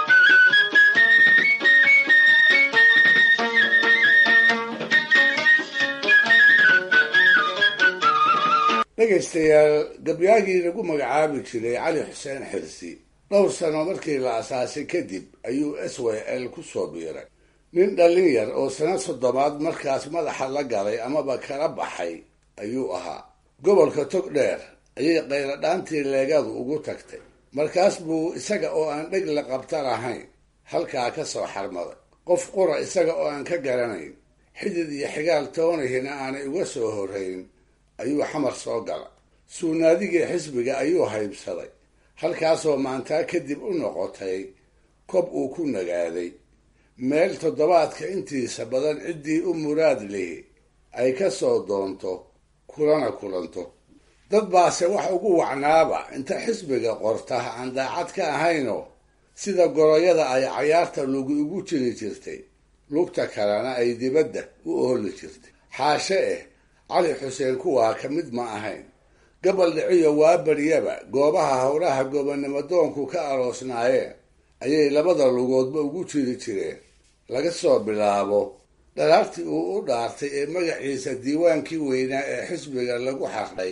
D: dhegaystayaal gabyaagii lagu magacaabi jiray cali xuseen xirsi dhowr sano markii la asaasay kadib ayuu s w l ku soo biiray nin dhallin yar oo sano soddobaad markaas madaxa la galay amaba kala baxay ayuu ahaa gobolka tog dheer ayay qayladhaantii leegadu ugu tagtay markaas buu isaga oo aan dheg la qabta lahayn halkaa ka soo xarmaday qof qura isaga oo aan ka garanayn xidid iyo xigaal toonihina aanay uga soo horrayn ayuu xamar soo gala suunaadigii xisbiga ayuu haybsaday halkaasoo maantaa kadib u noqotay kob uu ku nagaaday meel toddobaadka intiisa badan ciddii u muraad lihi ay ka soo doonto kulana kulanto dad baase wax ugu wacnaaba inta xisbiga qorta aan daacad ka ahaynoo sida goroyada ay cayaarta lugu igu jiri jirtay lugta kalena ay dibadda u ooli jirtay xaashe eh cali xuseen kuwaa ka mid ma ahayn gabal dhiciyo waa baryaba goobaha howlaha gobonnimo doonku ka aroosnaayeen ayay labada lugoodba ugu jiri jireen laga soo bilaabo dhalaartii uu u dhaartay ee magaciisa diiwaankii weynaa ee xisbiga lagu xardhay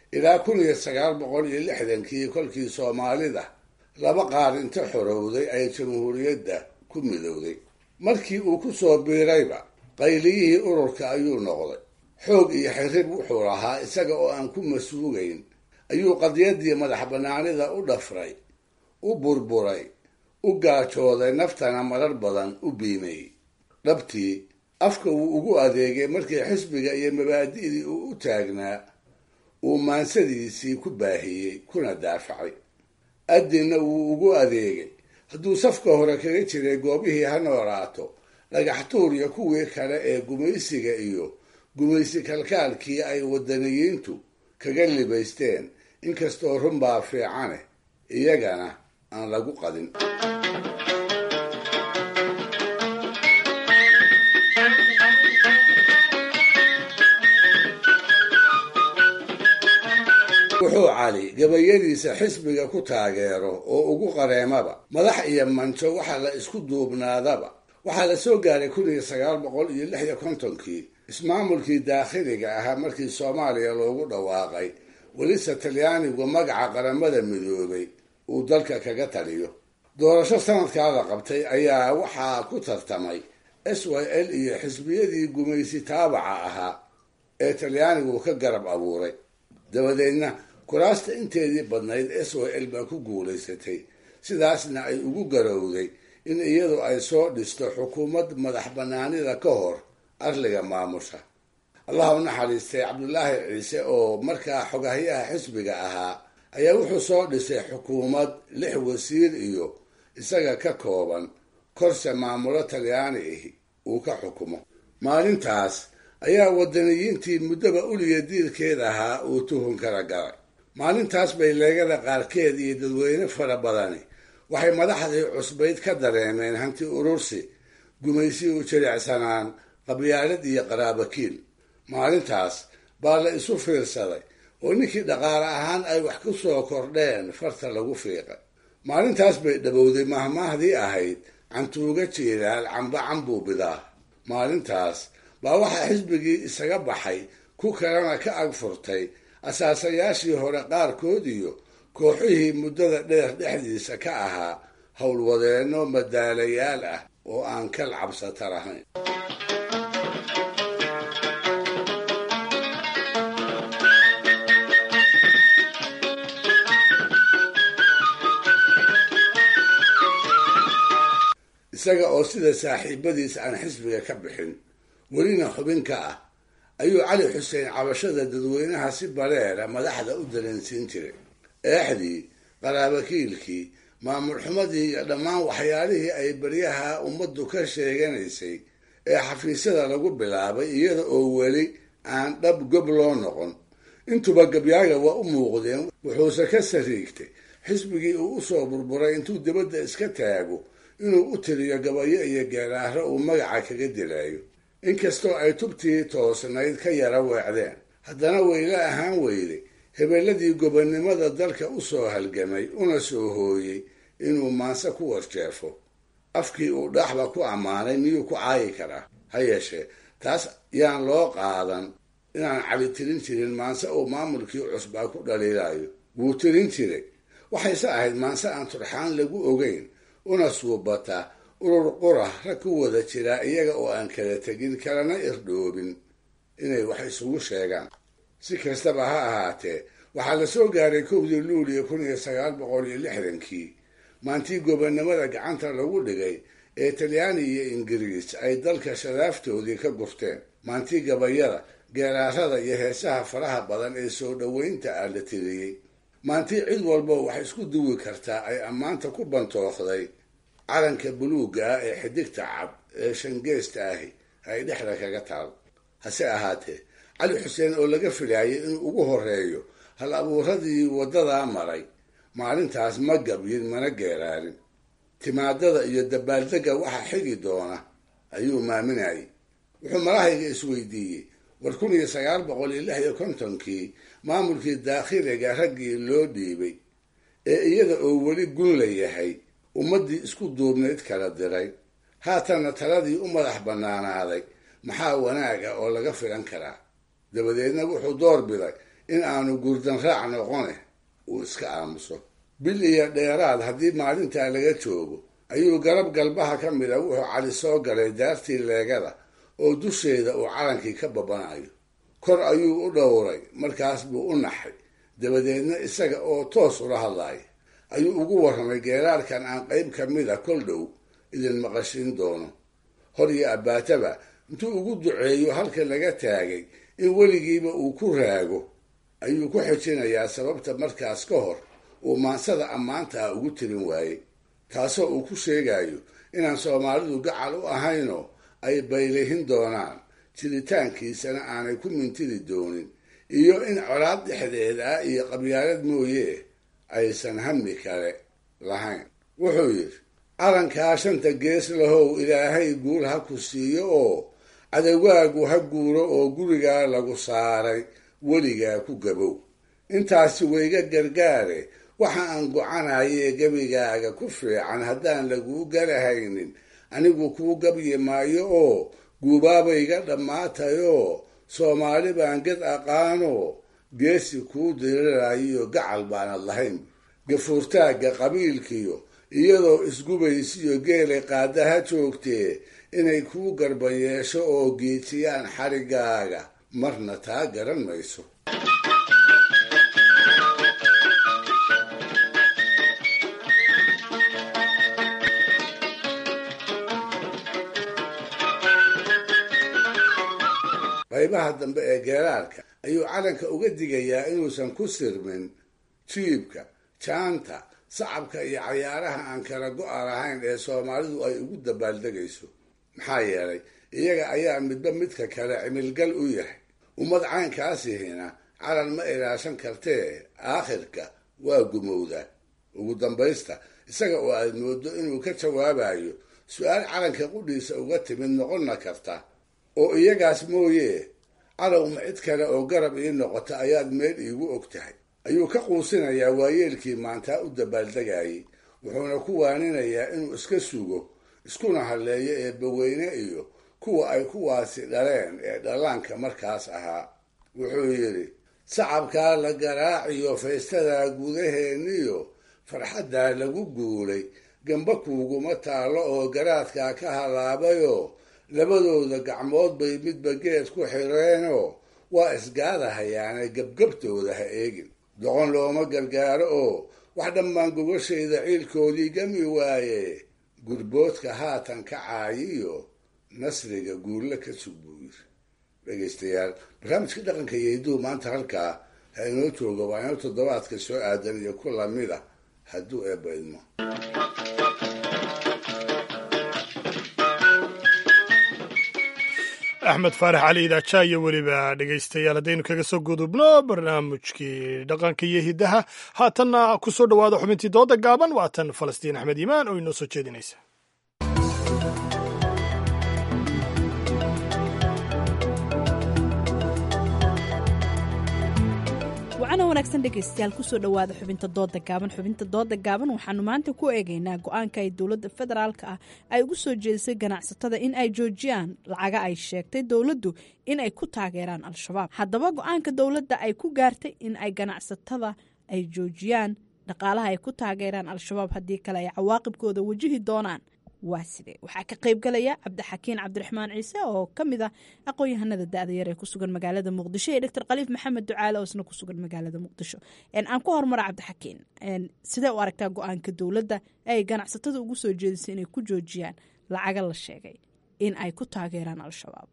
D: ilaa kun iyo sagaal boqol iyo lixdankii kolkii soomaalida laba qaar inta xorowday ay jamhuuriyadda ku midowday markii uu ku soo biirayba qayliyihii ururka ayuu noqday xoog iyo xirrib wuxuu lahaa isaga oo aan ku masuugayn ayuu qadiyadii madax bannaanida u dhafray u burburay u gaajooday naftana marar badan u biimayey dhabtii afka wuu ugu adeegay markii xisbiga iyo mabaadi'dii uu u taagnaa uu maansadiisii ku baahiyey kuna daafacay addinna wuu ugu adeegay hadduu safka hore kaga jiray goobihii ha noolaato dhagaxtuur iyo kuwii kale ee gumaysiga iyo gumaysi kalkaalkii ay wadaniyiintu kaga libaysteen inkastoo runbaa fiicane iyagana aan lagu qadin wuxuu cali gabayadiisa xisbiga ku taageero oo ugu qareemaba madax iyo manjo waxa la isku duubnaadaba waxaa la soo gaaray kun iyo sagaal boqol iyo lix iyo kontonkii ismaamulkii daakhiliga ahaa markii soomaaliya loogu dhawaaqay welise talyaanigu magaca qaramada midoobay uu dalka kaga taliyo doorasho sanadkaa la qabtay ayaa waxaa ku tartamay s y l iyo xisbiyadii gumaysi taabaca ahaa ee talyaanigu ka garab abuuray dabadeedna kuraasta inteedii badnayd s y l baa ku guulaysatay sidaasna ay ugu garowday in iyadu ay soo dhisto xukuumad madax bannaanida ka hor arliga maamusha allah u naxariistay cabdulaahi ciise oo markaa xogahyaha xisbiga ahaa ayaa wuxuu soo dhisay xukuumad lix wasiir iyo isaga ka kooban korse maamulo talyaani ahi uu ka xukumo maalintaas ayaa wadaniyiintii muddoba uliya diirkeed ahaa uu tuhun kala galay maalintaas bay leegada qaarkeed iyo dadweyne fara badani waxay madaxdii cusbayd ka dareemeen hanti urursi gumaysi u jilicsanaan qabyaalad iyo qaraabakiil maalintaas baa la isu fiirsaday oo ninkii dhaqaale ahaan ay wax ku soo kordheen farta lagu fiiqay maalintaas bay dhabowday mahmaahdii ahayd cantuuga jiilaal camba cambuu bidaa maalintaas baa waxaa xisbigii isaga baxay ku kalena ka ag furtay asaasayaashii hore qaarkood iyo kooxihii muddada dheer dhexdiisa ka ahaa howlwadeenno madaalayaal ah oo aan kal cabsata lahayn isaga oo sida saaxiibadiis aan xisbiga ka bixin welina xubin ka ah ayuu cali xuseen cabashada dadweynaha si bareera madaxda u dareensiin jiray eexdii qaraabakiilkii maamul xumadii iyo dhammaan waxyaalihii ay baryaha ummaddu ka sheeganaysay ee xafiisyada lagu bilaabay iyada oo weli aan dhab gob loo noqon intuba gabyaaga waa u muuqdeen wuxuuse ka sariigtay xisbigii uu usoo burburay intuu dibadda iska taago inuu u tiriyo gabayo iyo geeraaro uu magaca kaga dilaayo inkastoo ay tubtii toosnayd ka yara weecdeen haddana weyla ahaan weyday hebeelladii gobonnimada dalka u soo halgamay una soo hooyey inuu maanse ku warjeefo afkii uu dhaaxba ku ammaanay miyuu ku caayi karaa ha yeeshee taas yaan loo qaadan inaan cali tirin jirin maanse uu maamulkii cusbaa ku dhaliilayo wuu tirin jiray waxayse ahayd maanse aan turxaan lagu ogeyn una suubata urur qura rag ku wada jiraa iyaga oo aan kala tegin kalana irdhoobin inay wax isugu sheegaan si kastaba ha ahaatee waxaa la soo gaaray kowdii luuliya kun iyo sagaal boqol iyo lixdankii maantii gobonnimada gacanta lagu dhigay ee talyaani iyo ingiriis ay dalka shadaaftoodii ka gurteen maantii gabayada geeraarada iyo heesaha faraha badan ee soo dhoweynta ah la tiriyey maantii cid walba wax isku duwi kartaa ay ammaanta ku bantooqday calanka buluugga ah ee xidigta cab ee shangeesta ahi ay dhexda kaga taal hase ahaatee cali xuseen oo laga filaayay inuu ugu horeeyo hal abuuradii waddadaa maray maalintaas ma gabyin mana geeraarin timaadada iyo dabaaldegga waxa xigi doona ayuu maaminayay wuxuu malahayga isweydiiyey war kun iyo sagaal boqol iyo lix iyo kontonkii maamulkii daakhiliga raggii loo dhiibay ee iyada oo weli gun la yahay ummaddii isku duubnayd kala diray haatanna taladii u madax bannaanaaday maxaa wanaaga oo laga filan karaa dabadeedna wuxuu door biday in aanu gurdan raac noqone uu iska aamuso bil iyo dheeraad haddii maalintaa laga joogo ayuu garab galbaha ka mid a wuxuu cali soo galay daartii leegada oo dusheeda uu calankii ka babanayo kor ayuu u dhowray markaas buu u naxay dabadeedna isaga oo toos ula hadlaya ayuu ugu warramay geeraarkan aan qayb ka mid a kol dhow idin maqashin doono hor iyo abbaataba intuu ugu duceeyo halka laga taagay in weligiiba uu ku raago ayuu ku xijinayaa sababta markaas ka hor uu maansada ammaanta ah ugu tirin waayey taasoo uu ku sheegayo inaan soomaalidu gacal u ahaynoo ay baylihin doonaan jiritaankiisana aanay ku mintidi doonin iyo in colaad dhexdeed ah iyo qabyaalad mooye aysan hami kale lahayn wuxuu yidhi calankaa shanta gees lahow ilaahay guul ha ku siiyo oo cadawaagu ha guuro oo gurigaa lagu saaray weligaa ku gabow intaasi wayga gargaare waxa aan gocanayee gebigaaga ku fiican haddaan laguu garahaynin anigu kuu gabyi maayo oo guubaabayga dhammaatayoo soomaali baan ged aqaanoo geesi kuu dirirayo gacal baanad lahayn gafuurtaagga qabiilkiyo iyadoo isgubaysiyo geelay qaadaha joogtee inay kuu garban yeesho oo geejiyaan xarigaaga marna taa garan mayso qaybaha dambe ee geeraarka ayuu calanka uga digayaa inuusan ku sirmin jiibka jaanta sacabka iyo cayaaraha aan kala go-a lahayn ee soomaalidu ay ugu dabaaldegayso maxaa yeelay iyaga ayaa midba midka kale cimilgal u yahay ummad caynkaasihina calan ma ilaashan kartee aakhirka waa gumowda ugu dambaysta isaga oo aad moodo inuu ka jawaabayo su-aal calanka qudhiisa uga timid noqonna karta oo iyagaas mooye calowma cid kale oo garab ii noqota ayaad meel iigu og tahay ayuu ka quusinayaa waayeelkii maantaa u dabaaldegayay wuxuuna ku waaninayaa inuu iska sugo iskuna hadleeyo eebbaweyne iyo kuwa ay kuwaasi dhaleen ee dhallaanka markaas ahaa wuxuu yidhi sacabkaa la garaaciyo faystadaa gudaheeniyo farxaddaa lagu guulay gamba kuuguma taallo oo garaadkaa ka halaabayoo labadooda gacmood bay midba geed ku xireenoo waa isgaadahayaane gebgabtooda ha eegin doqon looma gargaaro oo wax dhammaan gogashayda ciilkoodii gami waaye gurboodka haatan ka caayiyo nasriga guulle ka sug buu yiri dhegaystayaal barnaamijka dhaqanka iyo hidduu maanta halkaa ha inoo jooga waa inoo toddobaadka soo aadan iyo ku lamid a hadduu eebba idmo
B: axmed faarax cali idaaja iyo weliba dhegaystayaal haddaynu kaga soo gudubno barnaamijkii dhaqanka iyo hiddaha haatanna ku soo dhowaada xubintii dooda gaaban waatan falastiin axmed iimaan oo inoo soo jeedinaysa
A: wacana wanaagsan dhegaystayaal kusoo dhowaada xubinta dooda gaaban xubinta dooda gaaban waxaanu maanta ku eegaynaa go-aanka ay dowladda federaalka ah ay ugu soo jeedisay ganacsatada in ay joojiyaan lacaga ay sheegtay dowladdu in ay ku taageeraan al-shabaab haddaba go-aanka dowladda ay ku gaartay in ay ganacsatada ay joojiyaan dhaqaalaha ay ku taageeraan al-shabaab haddii kale ay cawaaqibkooda wajihi doonaan waa sidee waxaa ka qaybgalaya cabdixakiin cabdiraxmaan ciise oo ka mid ah aqoon-yahanada da-da yar ee ku sugan magaalada muqdisho iyo doctor khaliif maxamed ducaale oo isna ku sugan magaalada muqdisho aan ku horumara cabdixakiin sidee u aragtaa go-aanka dowladda ay ganacsatada ugu soo jeedisay inay ku joojiyaan lacaga la sheegay in ay ku taageeraan al-shabaab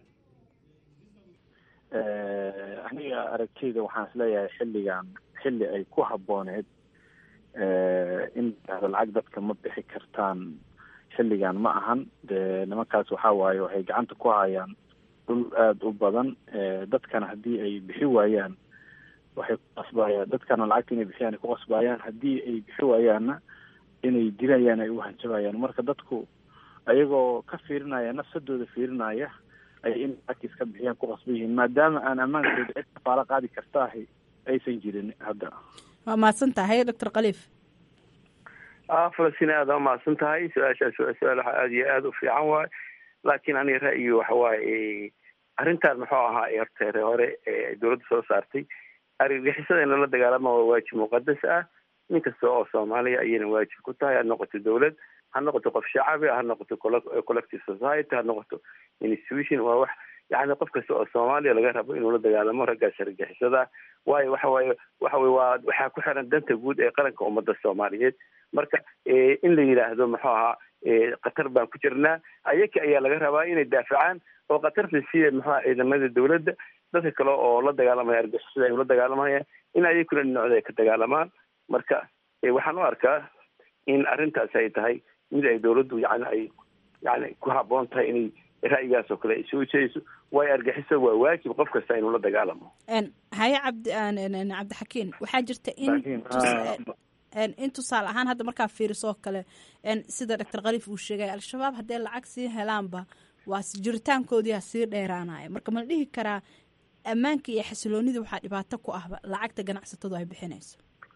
U: aniga aragtiyda waxaan isleeyahay xilligan xilli ay ku habbooneed in lacag dadka ma bixi kartaan xilligan ma ahan de nimankaas waxa waaye waxay gacanta ku hayaan dhul aada u badan dadkana haddii ay bixi waayaan waxay ku qasbayaan dadkana lacagta inay bixiyaan ay ku qasbayaan haddii ay bixi waayaanna inay dilayaan ay u hanjabayaan marka dadku ayagoo ka fiirinaya nafsadooda fiirinaya ay in lacagta iska bixiyaan ku qasban yihiin maadaama aan ammaankooda cid kafaalo qaadi kartaahi aysan jirin hadda
A: waa mahadsan tahay doctor khaliif
V: falastiin aada umahadsan tahay su-aashaas waa su-aal waxa aada iyo aada u fiican waay laakiin aniga ra'yi waxa waaye arrintan muxuu ahaa horteere hore ee dowladda soo saartay argagixisada in lala dagaalama waa waajib muqadas ah nin kasta oo soomaaliya ayayna waajib ku tahay ha noqoto dowlad ha noqoto qof shacabi ha noqoto collective society ha noqoto institution waa wax yani qof kasta oo soomaaliya laga rabo inuu la dagaalamo raggaas argagixisada waayo waxa waaye waxa weye waa waxaa ku xiran danta guud ee qaranka ummadda soomaaliyeed marka in la yidhaahdo muxuu ahaa qatar baan ku jirnaa ayaka ayaa laga rabaa inay daafacaan oo qatarta sida muxuu aha ciidamada dowladda dadka kale oo la dagaalamaya argixisada ay ula dagaalamayaan in ayakuna dhinacooda ay ka dagaalamaan marka waxaan u arkaa in arrintaas ay tahay mid ay dowladdu yani ay yani ku habboon tahay inay ra'yigaas oo kale ay soo jeediso waayo argixisada waa waajib qof kasta inuu la dagaalamo
A: haye cabdi cabdixakiin waxaa jirta in in tusaale ahaan hadda markaa fiirisoo kale sida doctor khaliif uu sheegay al-shabaab haddee lacag sii helaanba waa jiritaankoodiia sii dheeraanaya marka ma la dhihi karaa ammaanka iyo xasiloonida waxaa dhibaato ku ahba lacagta ganacsatadu ay bixinayso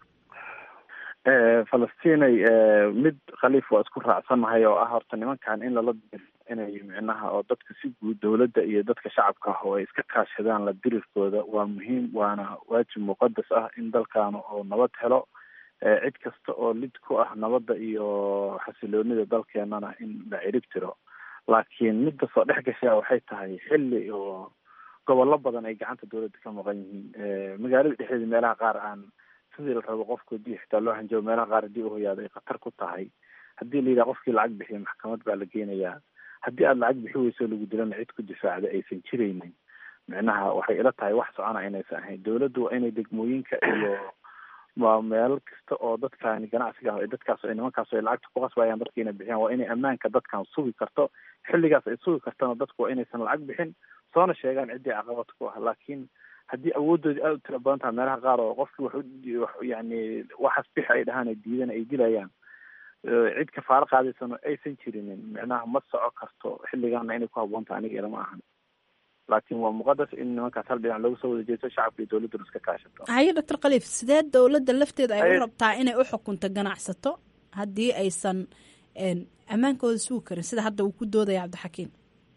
U: falastinay mid khaliif waa isku raacsannahay oo ah horta nimankan in lala inay micnaha oo dadka si guud dowladda iyo dadka shacabka ah oo ay iska kaashadaan la dirirkooda waa muhiim waana waajib muqadas ah in dalkan oo nabad helo cid kasta oo lid ku ah nabadda iyo xasiloonida dalkeenana in la cirib tiro laakiin midda soo dhex gashaa waxay tahay xilli oo gobollo badan ay gacanta dowladda ka maqan yihiin magaalada dhexdeeda meelaha qaar aan sidii la rabo qofka hadii xitaa loo hanjabo meelaha qaar haddii uhoyaado ay khatar ku tahay haddii la yidhaha qofkii lacag bixiya maxkamad baa la geenayaa haddii aada lacag bixi weyso lagu dilana cid ku difaacda aysan jiraynin micnaha waxay ila tahay wax socona inaysan ahayn dowladdu waa inay degmooyinka iyo waa meel kasta oo dadkani ganacsiga ah dadkaas ay nimankaas ay lacagta ku qasbayaan dadka inay bixiyaan waa inay ammaanka dadkan sugi karto xilligaas ay sugi kartana dadku waa inaysan lacag bixin soona sheegaan ciddii caqabad ku ah laakiin haddii awooddoodi aada u tira badan tahay meelaha qaar oo qofkii wax yani waxaas bixi ay dhahaan ay diidan ay dilayaan cid kafaaro qaadaysano aysan jirinin micnaha ma soco karto xilligaana inay ku habboon tahay aniga ilama ahan laakiin waa muqadas in nimankaas hal dhinac loogu soo wada jeesto shacabka iyo dowladduna iska kaashato
A: haye doctor khaliif sidee dowladda lafteeda ay u rabtaa inay u xukunto ganacsato haddii aysan ammaankooda sugi karin sida hadda uu ku doodaya cabdixakiim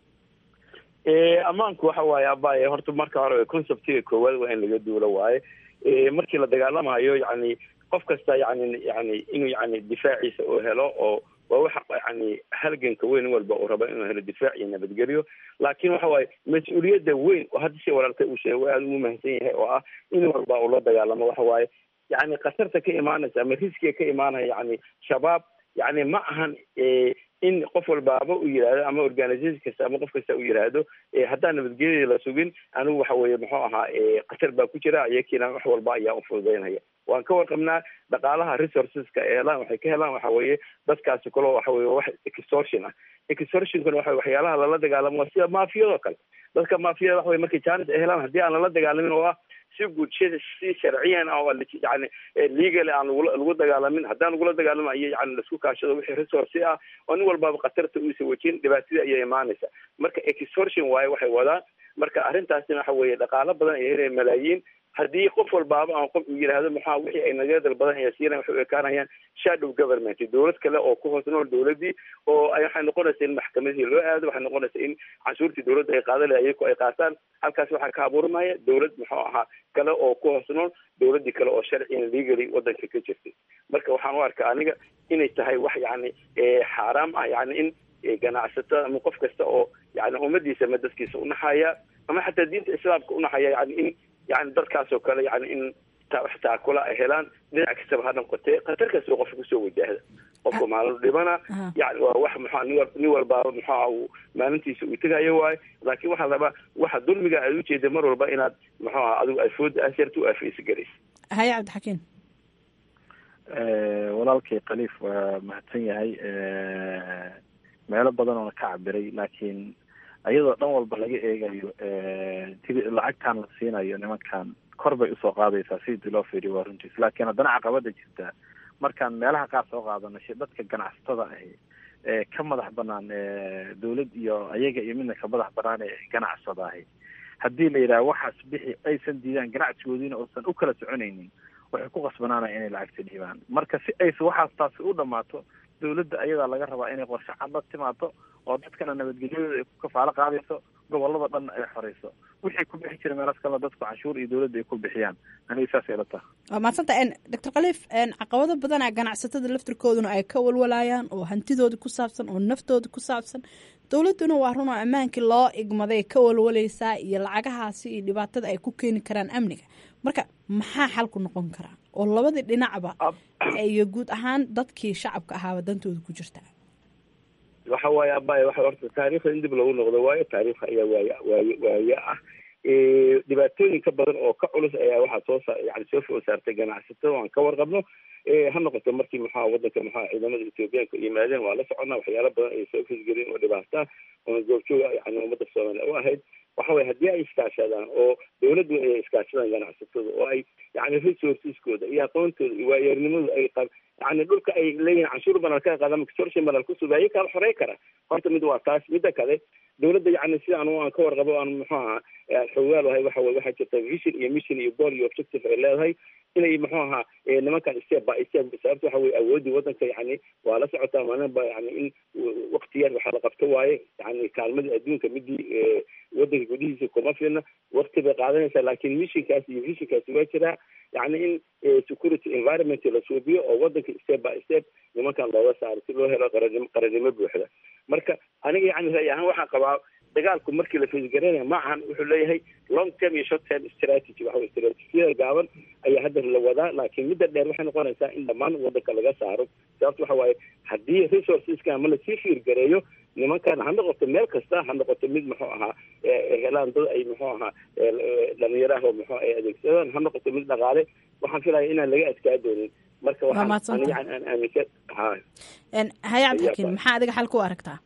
V: ammaanku waxa waaye abaye horta marka hore conceptiga koowaad waa in laga duulo waaye markii la dagaalamayo yani qof kasta yani yani inuu yani difaaciisa uu helo oo waa waxa yani halganka weyn walba uu rabo inuu helo difaac iyo nabadgelyo laakiin waxa waaye mas-uuliyadda weyn oo hadda si walaaltay uu sheegay waa aada ugu mahadsan yahay oo ah in walba uu la dagaalamo waxa waaye yani khatarta ka imaanaysa ama riskiga ka imaanaya yani shabaab yani ma ahan in qof walbaaba uu yidhaahdo ama organisation kasta ama qof kasta uu yidhaahdo haddaan nabadgelyada la sugin anigu waxa weeye muxuu ahaa khatar baa ku jira iyakiina wax walba ayaa ufududeynaya waan ka warqabnaa dhaqaalaha resourceska ay helaan waxay ka helaan waxa weeye dadkaasi kalo waxa weye wax extortion ah extortionkuna waxa waxyaalaha lala dagaalamo waa sida maafiyadoo kale dadka maafiyada waxa weye markay jaanis ay helaan haddii aan lala dagaalamin oo ah si guud si sharciyan ah yani legal aan lagu dagaalamin haddaan lagula dagaalamayo yani laisku kaashado wixii resource ah oo nin walbaaba khatarta uusa wejin dhibaatadii ayaa imaanaysa marka extortion waaye waxay wadaan marka arrintaasina waxa weeye dhaqaalo badan ay helayaan malaayiin haddii qof walbaaba aan qof yidhaahdo maxaa wixii ay nagadal badan ay siiyaan waxay u ekaanayaan shadow government dowlad kale oo ku hoos nool dowladii oo waxay noqonaysa in maxkamadihii loo aado waxay noqonaysa in canshuurtii dowladda ay qaadan lahay iyaku ay qaataan halkaas waxaa ka abuurmaya dowlad muxuu ahaa kale oo ku hoos nool dowladii kale oo sharciyan legally wadanka ka jirtay marka waxaan u arkaa aniga inay tahay wax yani xaaraam ah yani in ganacsatada ama qof kasta oo yani ummadiisa ama dadkiisa unaxaya ama xataa diinta islaamka unaxaya yani in yani dadkaas oo kale yani in taakula ay helaan dhinac kastaba ha noqotee khatar kasta qofka kusoo wajahda qofka maalin dhibana yani waa wax muxua nin walbaaba muxua uu maalintiisa uu tegayo waayo laakiin waxaa rabaa waxa dulmiga aad ujeeda mar walba inaad muxuaha adigu afooda asyarta u afeysa garaysa
A: haye cabdixakiin
U: walaalkay khaliif waa mahadsan yahay meelo badan oona ka cabiray laakiin iyadoo dhan walba laga eegayo lacagtan la siinayo nimankan kor bay usoo qaadaysaa sidii loo fiiriyo waa runtiis laakiin haddana caqabada jirta markaan meelaha qaar soo qaadano dadka ganacsatada ahi ee ka madax banaan dowlad iyo ayaga iyo midna ka madax banaan ee ganacsada ahi haddii la yidhaha waxaas bixi aysan diidaan ganacsigoodiina uusan u kala soconaynin waxay ku qasbanaanaya inay lacagta dhiibaan marka si aysa waxaas taasi u dhamaato dowladda ayadaa laga rabaa inay qorshe cad la timaado oo dadkana nabadgelyadooda ay ku kafaalo qaadayso gobolada dhanna ay xoreyso wixii ku bixi jira meelaas kale dadku canshuur iyo dowladda ay ku bixiyaan aniga saas ay la taha
A: waa mahadsanta doctor khaliif caqabado badana ganacsatada laftirkooduna ay ka walwalayaan oo hantidooda ku saabsan oo naftooda ku saabsan dowladduna waa run oo ammaankii loo igmaday ka walwalaysaa iyo lacagahaasi iyo dhibaatada ay ku keeni karaan amniga marka maxaa xalku noqon karaa oo labadii dhinacba iyo guud ahaan dadkii shacabka ahaaba dantooda ku jirtaa
V: waxa waaye abay waxa horta taariikhda in dib lagu noqdo waayo taariikhda ayaa waaye waaye waaye ah dhibaatooyin ka badan oo ka culus ayaa waxaa soo sa yani soo food saartay ganacsatada aan ka warqabno ha noqoto markii maxaa wadanka maxaa ciidamada ethoobiyaanka yimaadeen waa la soconnaa waxyaala badan ay soo fosgelin oo dhibaata oo goobjooga yani ummadda soomaaliya u ahayd waxa waye haddii ay iskaashadaan oo dowladdu ay iskaashadaan ganacsatada oo ay yani resourceskooda iyo aqoontooda iyo waayeernimadooda ay qab yani dhulka ay leeyihin canshuur banal ka qaada extortion banal kusub ayaga kala xorey kara horta mid waa taas midda kale dowladda yani sida anu aan ka warqabo aan muxuu ahaa xogaal ahay waxa weye waxaa jirta vision iyo mission iyo goal iyo objective ay leedahay inay muxuu ahaa nimankan step by step sababta waxa weye awoodii wadanka yani waa la socotaa maalinba yani in wakti yar waxaa la qabto waaye yani kaalmadii adduunka midii wadanka gudihiisa kuma filna wakti bay qaadanaysaa laakiin missionkaas iyo visionkaasi waa jiraa yani in security environment la suubiyo oo wadanka step by step nimankan looga saaro si loo helo qaranimo qaranimo buuxda marka aniga yani ra'yi ahaan waxaan qabaa dagaalku markii la faysgaranaya ma ahan wuxuu leeyahay long term iyo short term strategy waxa weye strategiyada gaaban ayaa hadda la wadaa laakiin midda dheer waxay noqonaysaa in dhammaan wadanka laga saaro sababta waxa waaye haddii resourceska ama lasii fiirgareeyo nimankan ha noqoto meel kasta ha noqoto mid muxuu ahaa helaan dad ay muxuu ahaa dhalinyaraha oo muxuu ay adeegsadaan ha noqoto mid dhaqaale waxaan filaya inaan laga adkaa doonin marka waxaan aniga aan aaminsan ha
A: haye cabdixakiin maxaa adiga xal ku aragtaa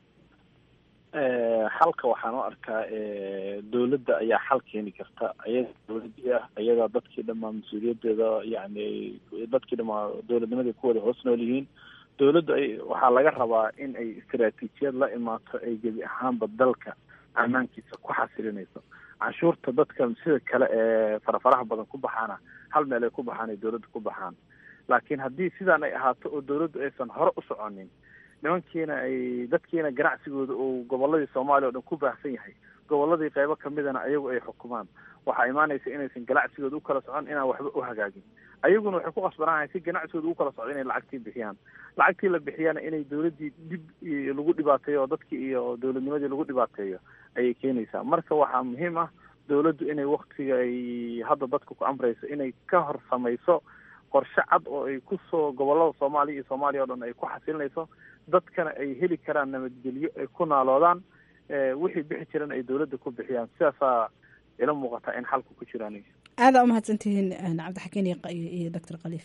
U: xalka waxaan u arkaa dowladda ayaa xal keeni karta ayaga dowladii ah ayagaa dadkii dhamaa mas-uuliyadeeda yani dadkii dhamaa dowladnimadii ku wada hoos nool yihiin dowladdu ay waxaa laga rabaa in ay istaraatiijiyad la imaato ay gebi ahaanba dalka ammaankiisa ku xasilinayso canshuurta dadka sida kale ee farafaraha badan ku baxaana hal meel ay ku baxaan ay dowladda ku baxaan laakiin haddii sidaan ay ahaato oo dowladdu aysan hore u soconin nimankiina ay dadkiina ganacsigooda uu goboladii soomaaliya o dhan ku baahsan yahay goboladii qeybo kamidana ayagu ay xukumaan waxaa imaanaysa inaysan ganacsigooda u kala socon inaan waxba u hagaagin ayaguna waxay ku qasbanahay si ganacsigooda u kala socdo inay lacagtii bixiyaan lacagtii la bixiyana inay dowladdii dib lagu dhibaateeyo oo dadkii iyo dowladnimadii lagu dhibaateeyo ayay keenaysaa marka waxaa muhiim ah dowladdu inay waktiga ay hadda dadka ku amrayso inay ka hor samayso qorshe cad oo ay kusoo gobolada soomaaliya iyo soomaaliya o dhan ay ku xasilinayso dadkana ay heli karaan nabadgelyo ay ku naaloodaan wixii bixi jiran ay dowladda ku bixiyaan sidaasaa ila muuqataa in xalku ku jiraan
A: aadaa umahadsantihiin cabdixakiin iyo doctor khaliif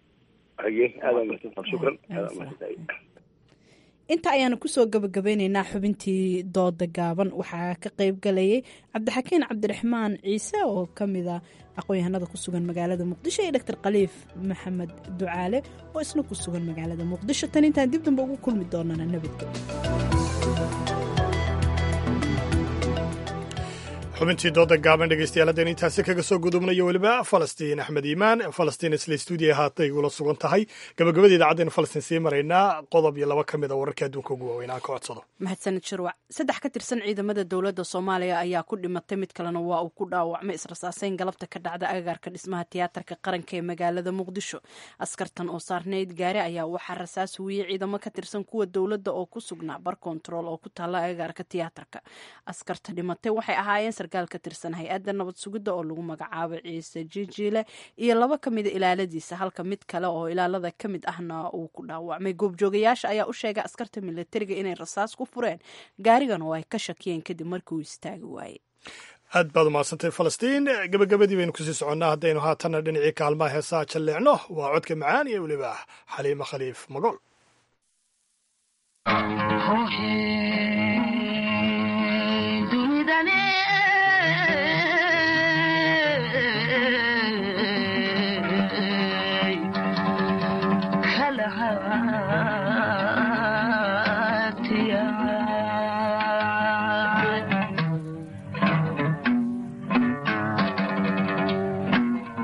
A: inta ayaanu kusoo gabagabeyneynaa xubintii dooda gaaban waxaa ka qeyb galayay cabdixakiin cabdiraxmaan ciise oo kamida aqoon-yahanada ku sugan magaalada muqdisho iyo doctor khaliif maxamed ducaale oo isna ku sugan magaalada muqdisho tan intaan dib damba ugu kulmi doonana nabadgelyo
B: xubintii dooda gaaban dhegeystayaal haddeen intaasi kaga soo gudubnayo weliba falastiin axmed iimaan falastiin isla stuudiya haatay ula sugan tahay gabagabada idaacaddeenu falastiin sii maraynaa qodob iyo laba ka mid a wararka adduunka ugu waaweyn aan ka codsado
A: mahadsanid shirwac saddex ka tirsan ciidamada dowladda soomaaliya ayaa ku dhimatay mid kalena waa uu ku dhaawacmay israsaaseyn galabta ka dhacda agagaarka dhismaha tiyaatarka qaranka ee magaalada muqdisho askartan oo saarnayd gaari ayaa waxaa rasaas huwiyey ciidamo ka tirsan kuwa dowladda oo ku sugnaa bar kontarool oo ku taalla agagaarka tiyaatarka askarta dhimatay waxay ahaayeen sarkaal ka tirsan hay-adda nabad sugidda oo lagu magacaabo ciise jijiile iyo laba ka mida ilaaladiisa halka mid kale oo ilaalada ka mid ahna uu ku dhaawacmay goobjoogayaasha ayaa u sheegay askarta milatariga inay rasaas ku fureen gaarigan oo ay ka shakiyeen kadib markii uu istaagi waayey
B: aad baad umahadsantay falastiin gabagabadii baynu kusii soconnaa haddaynu haatanna dhinacii kaalmaha heesaa jalleecno waa codka macaan iyo weliba xaliimo khaliif magool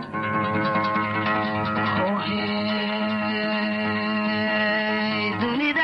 C: dunida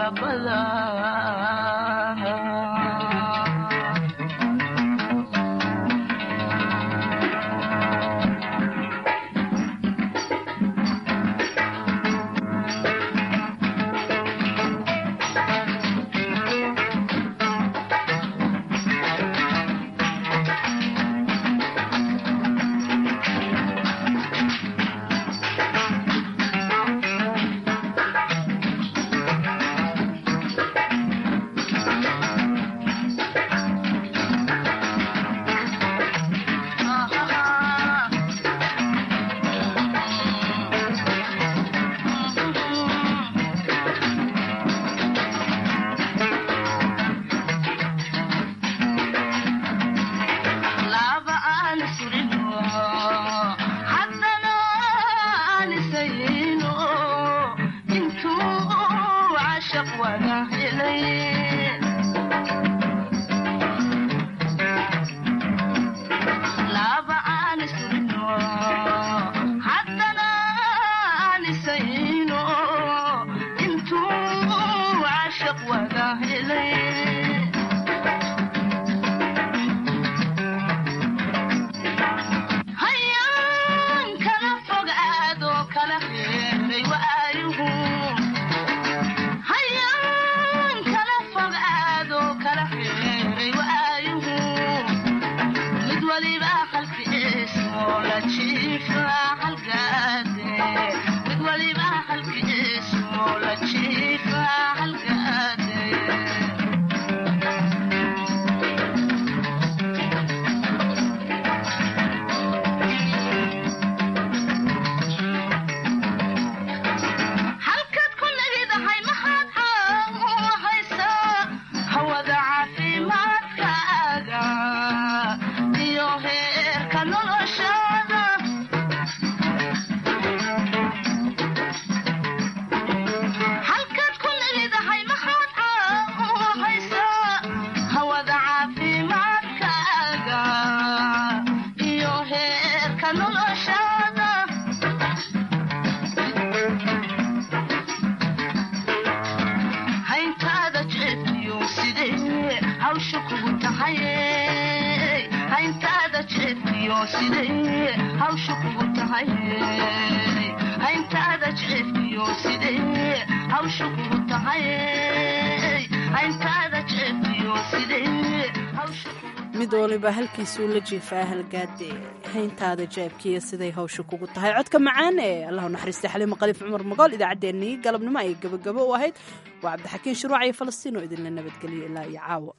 A: mid waliba halkiisuu la jiifaa halgaade hayntaada jeebkiiyo siday hawsha kugu tahay codka macaan ee allahu naxariista xaliima qaliif cumar magool idaacaddeenii galabnimo ay gabagabo u ahayd waa cabdixakiin shuruuc iyo falastiin oo idinla nabadgeliyo ilaa iyo caawa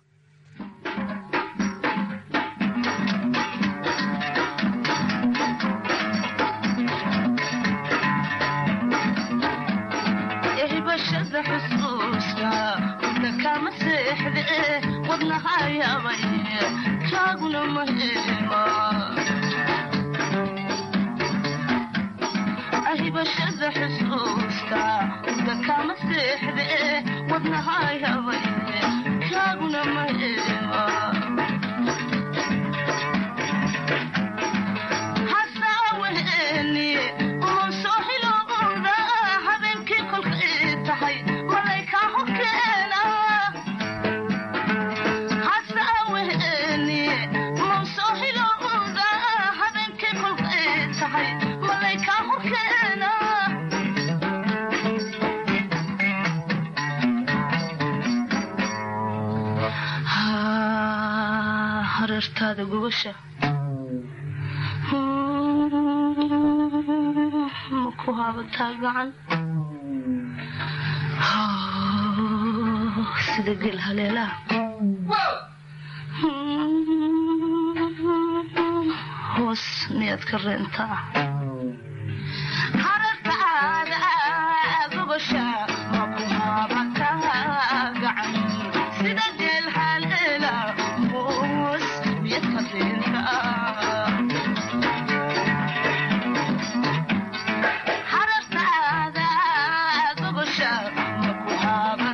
C: hibashada xusuuska wadna kama seexde wadnahayaabay kaaguna mahema ahibashada xusuuska wadna kama seexde wadnahayaabay kaaguna mahema hasaaweheni unsoo hilowda habeenkii kolkay tahay malaykaa horkeena hasaaweheni unsoo hilowda habeenkii kolkay tahay malaykaa horkeena hareertaada gubasha maku haabataa gacan sida gel haleelaha hoos miyaad ka reentaa hareertaada gubasha maku haabataa gacan sida gel haleela hoos miyaad ka reentaa harartaada gobosha maku haaba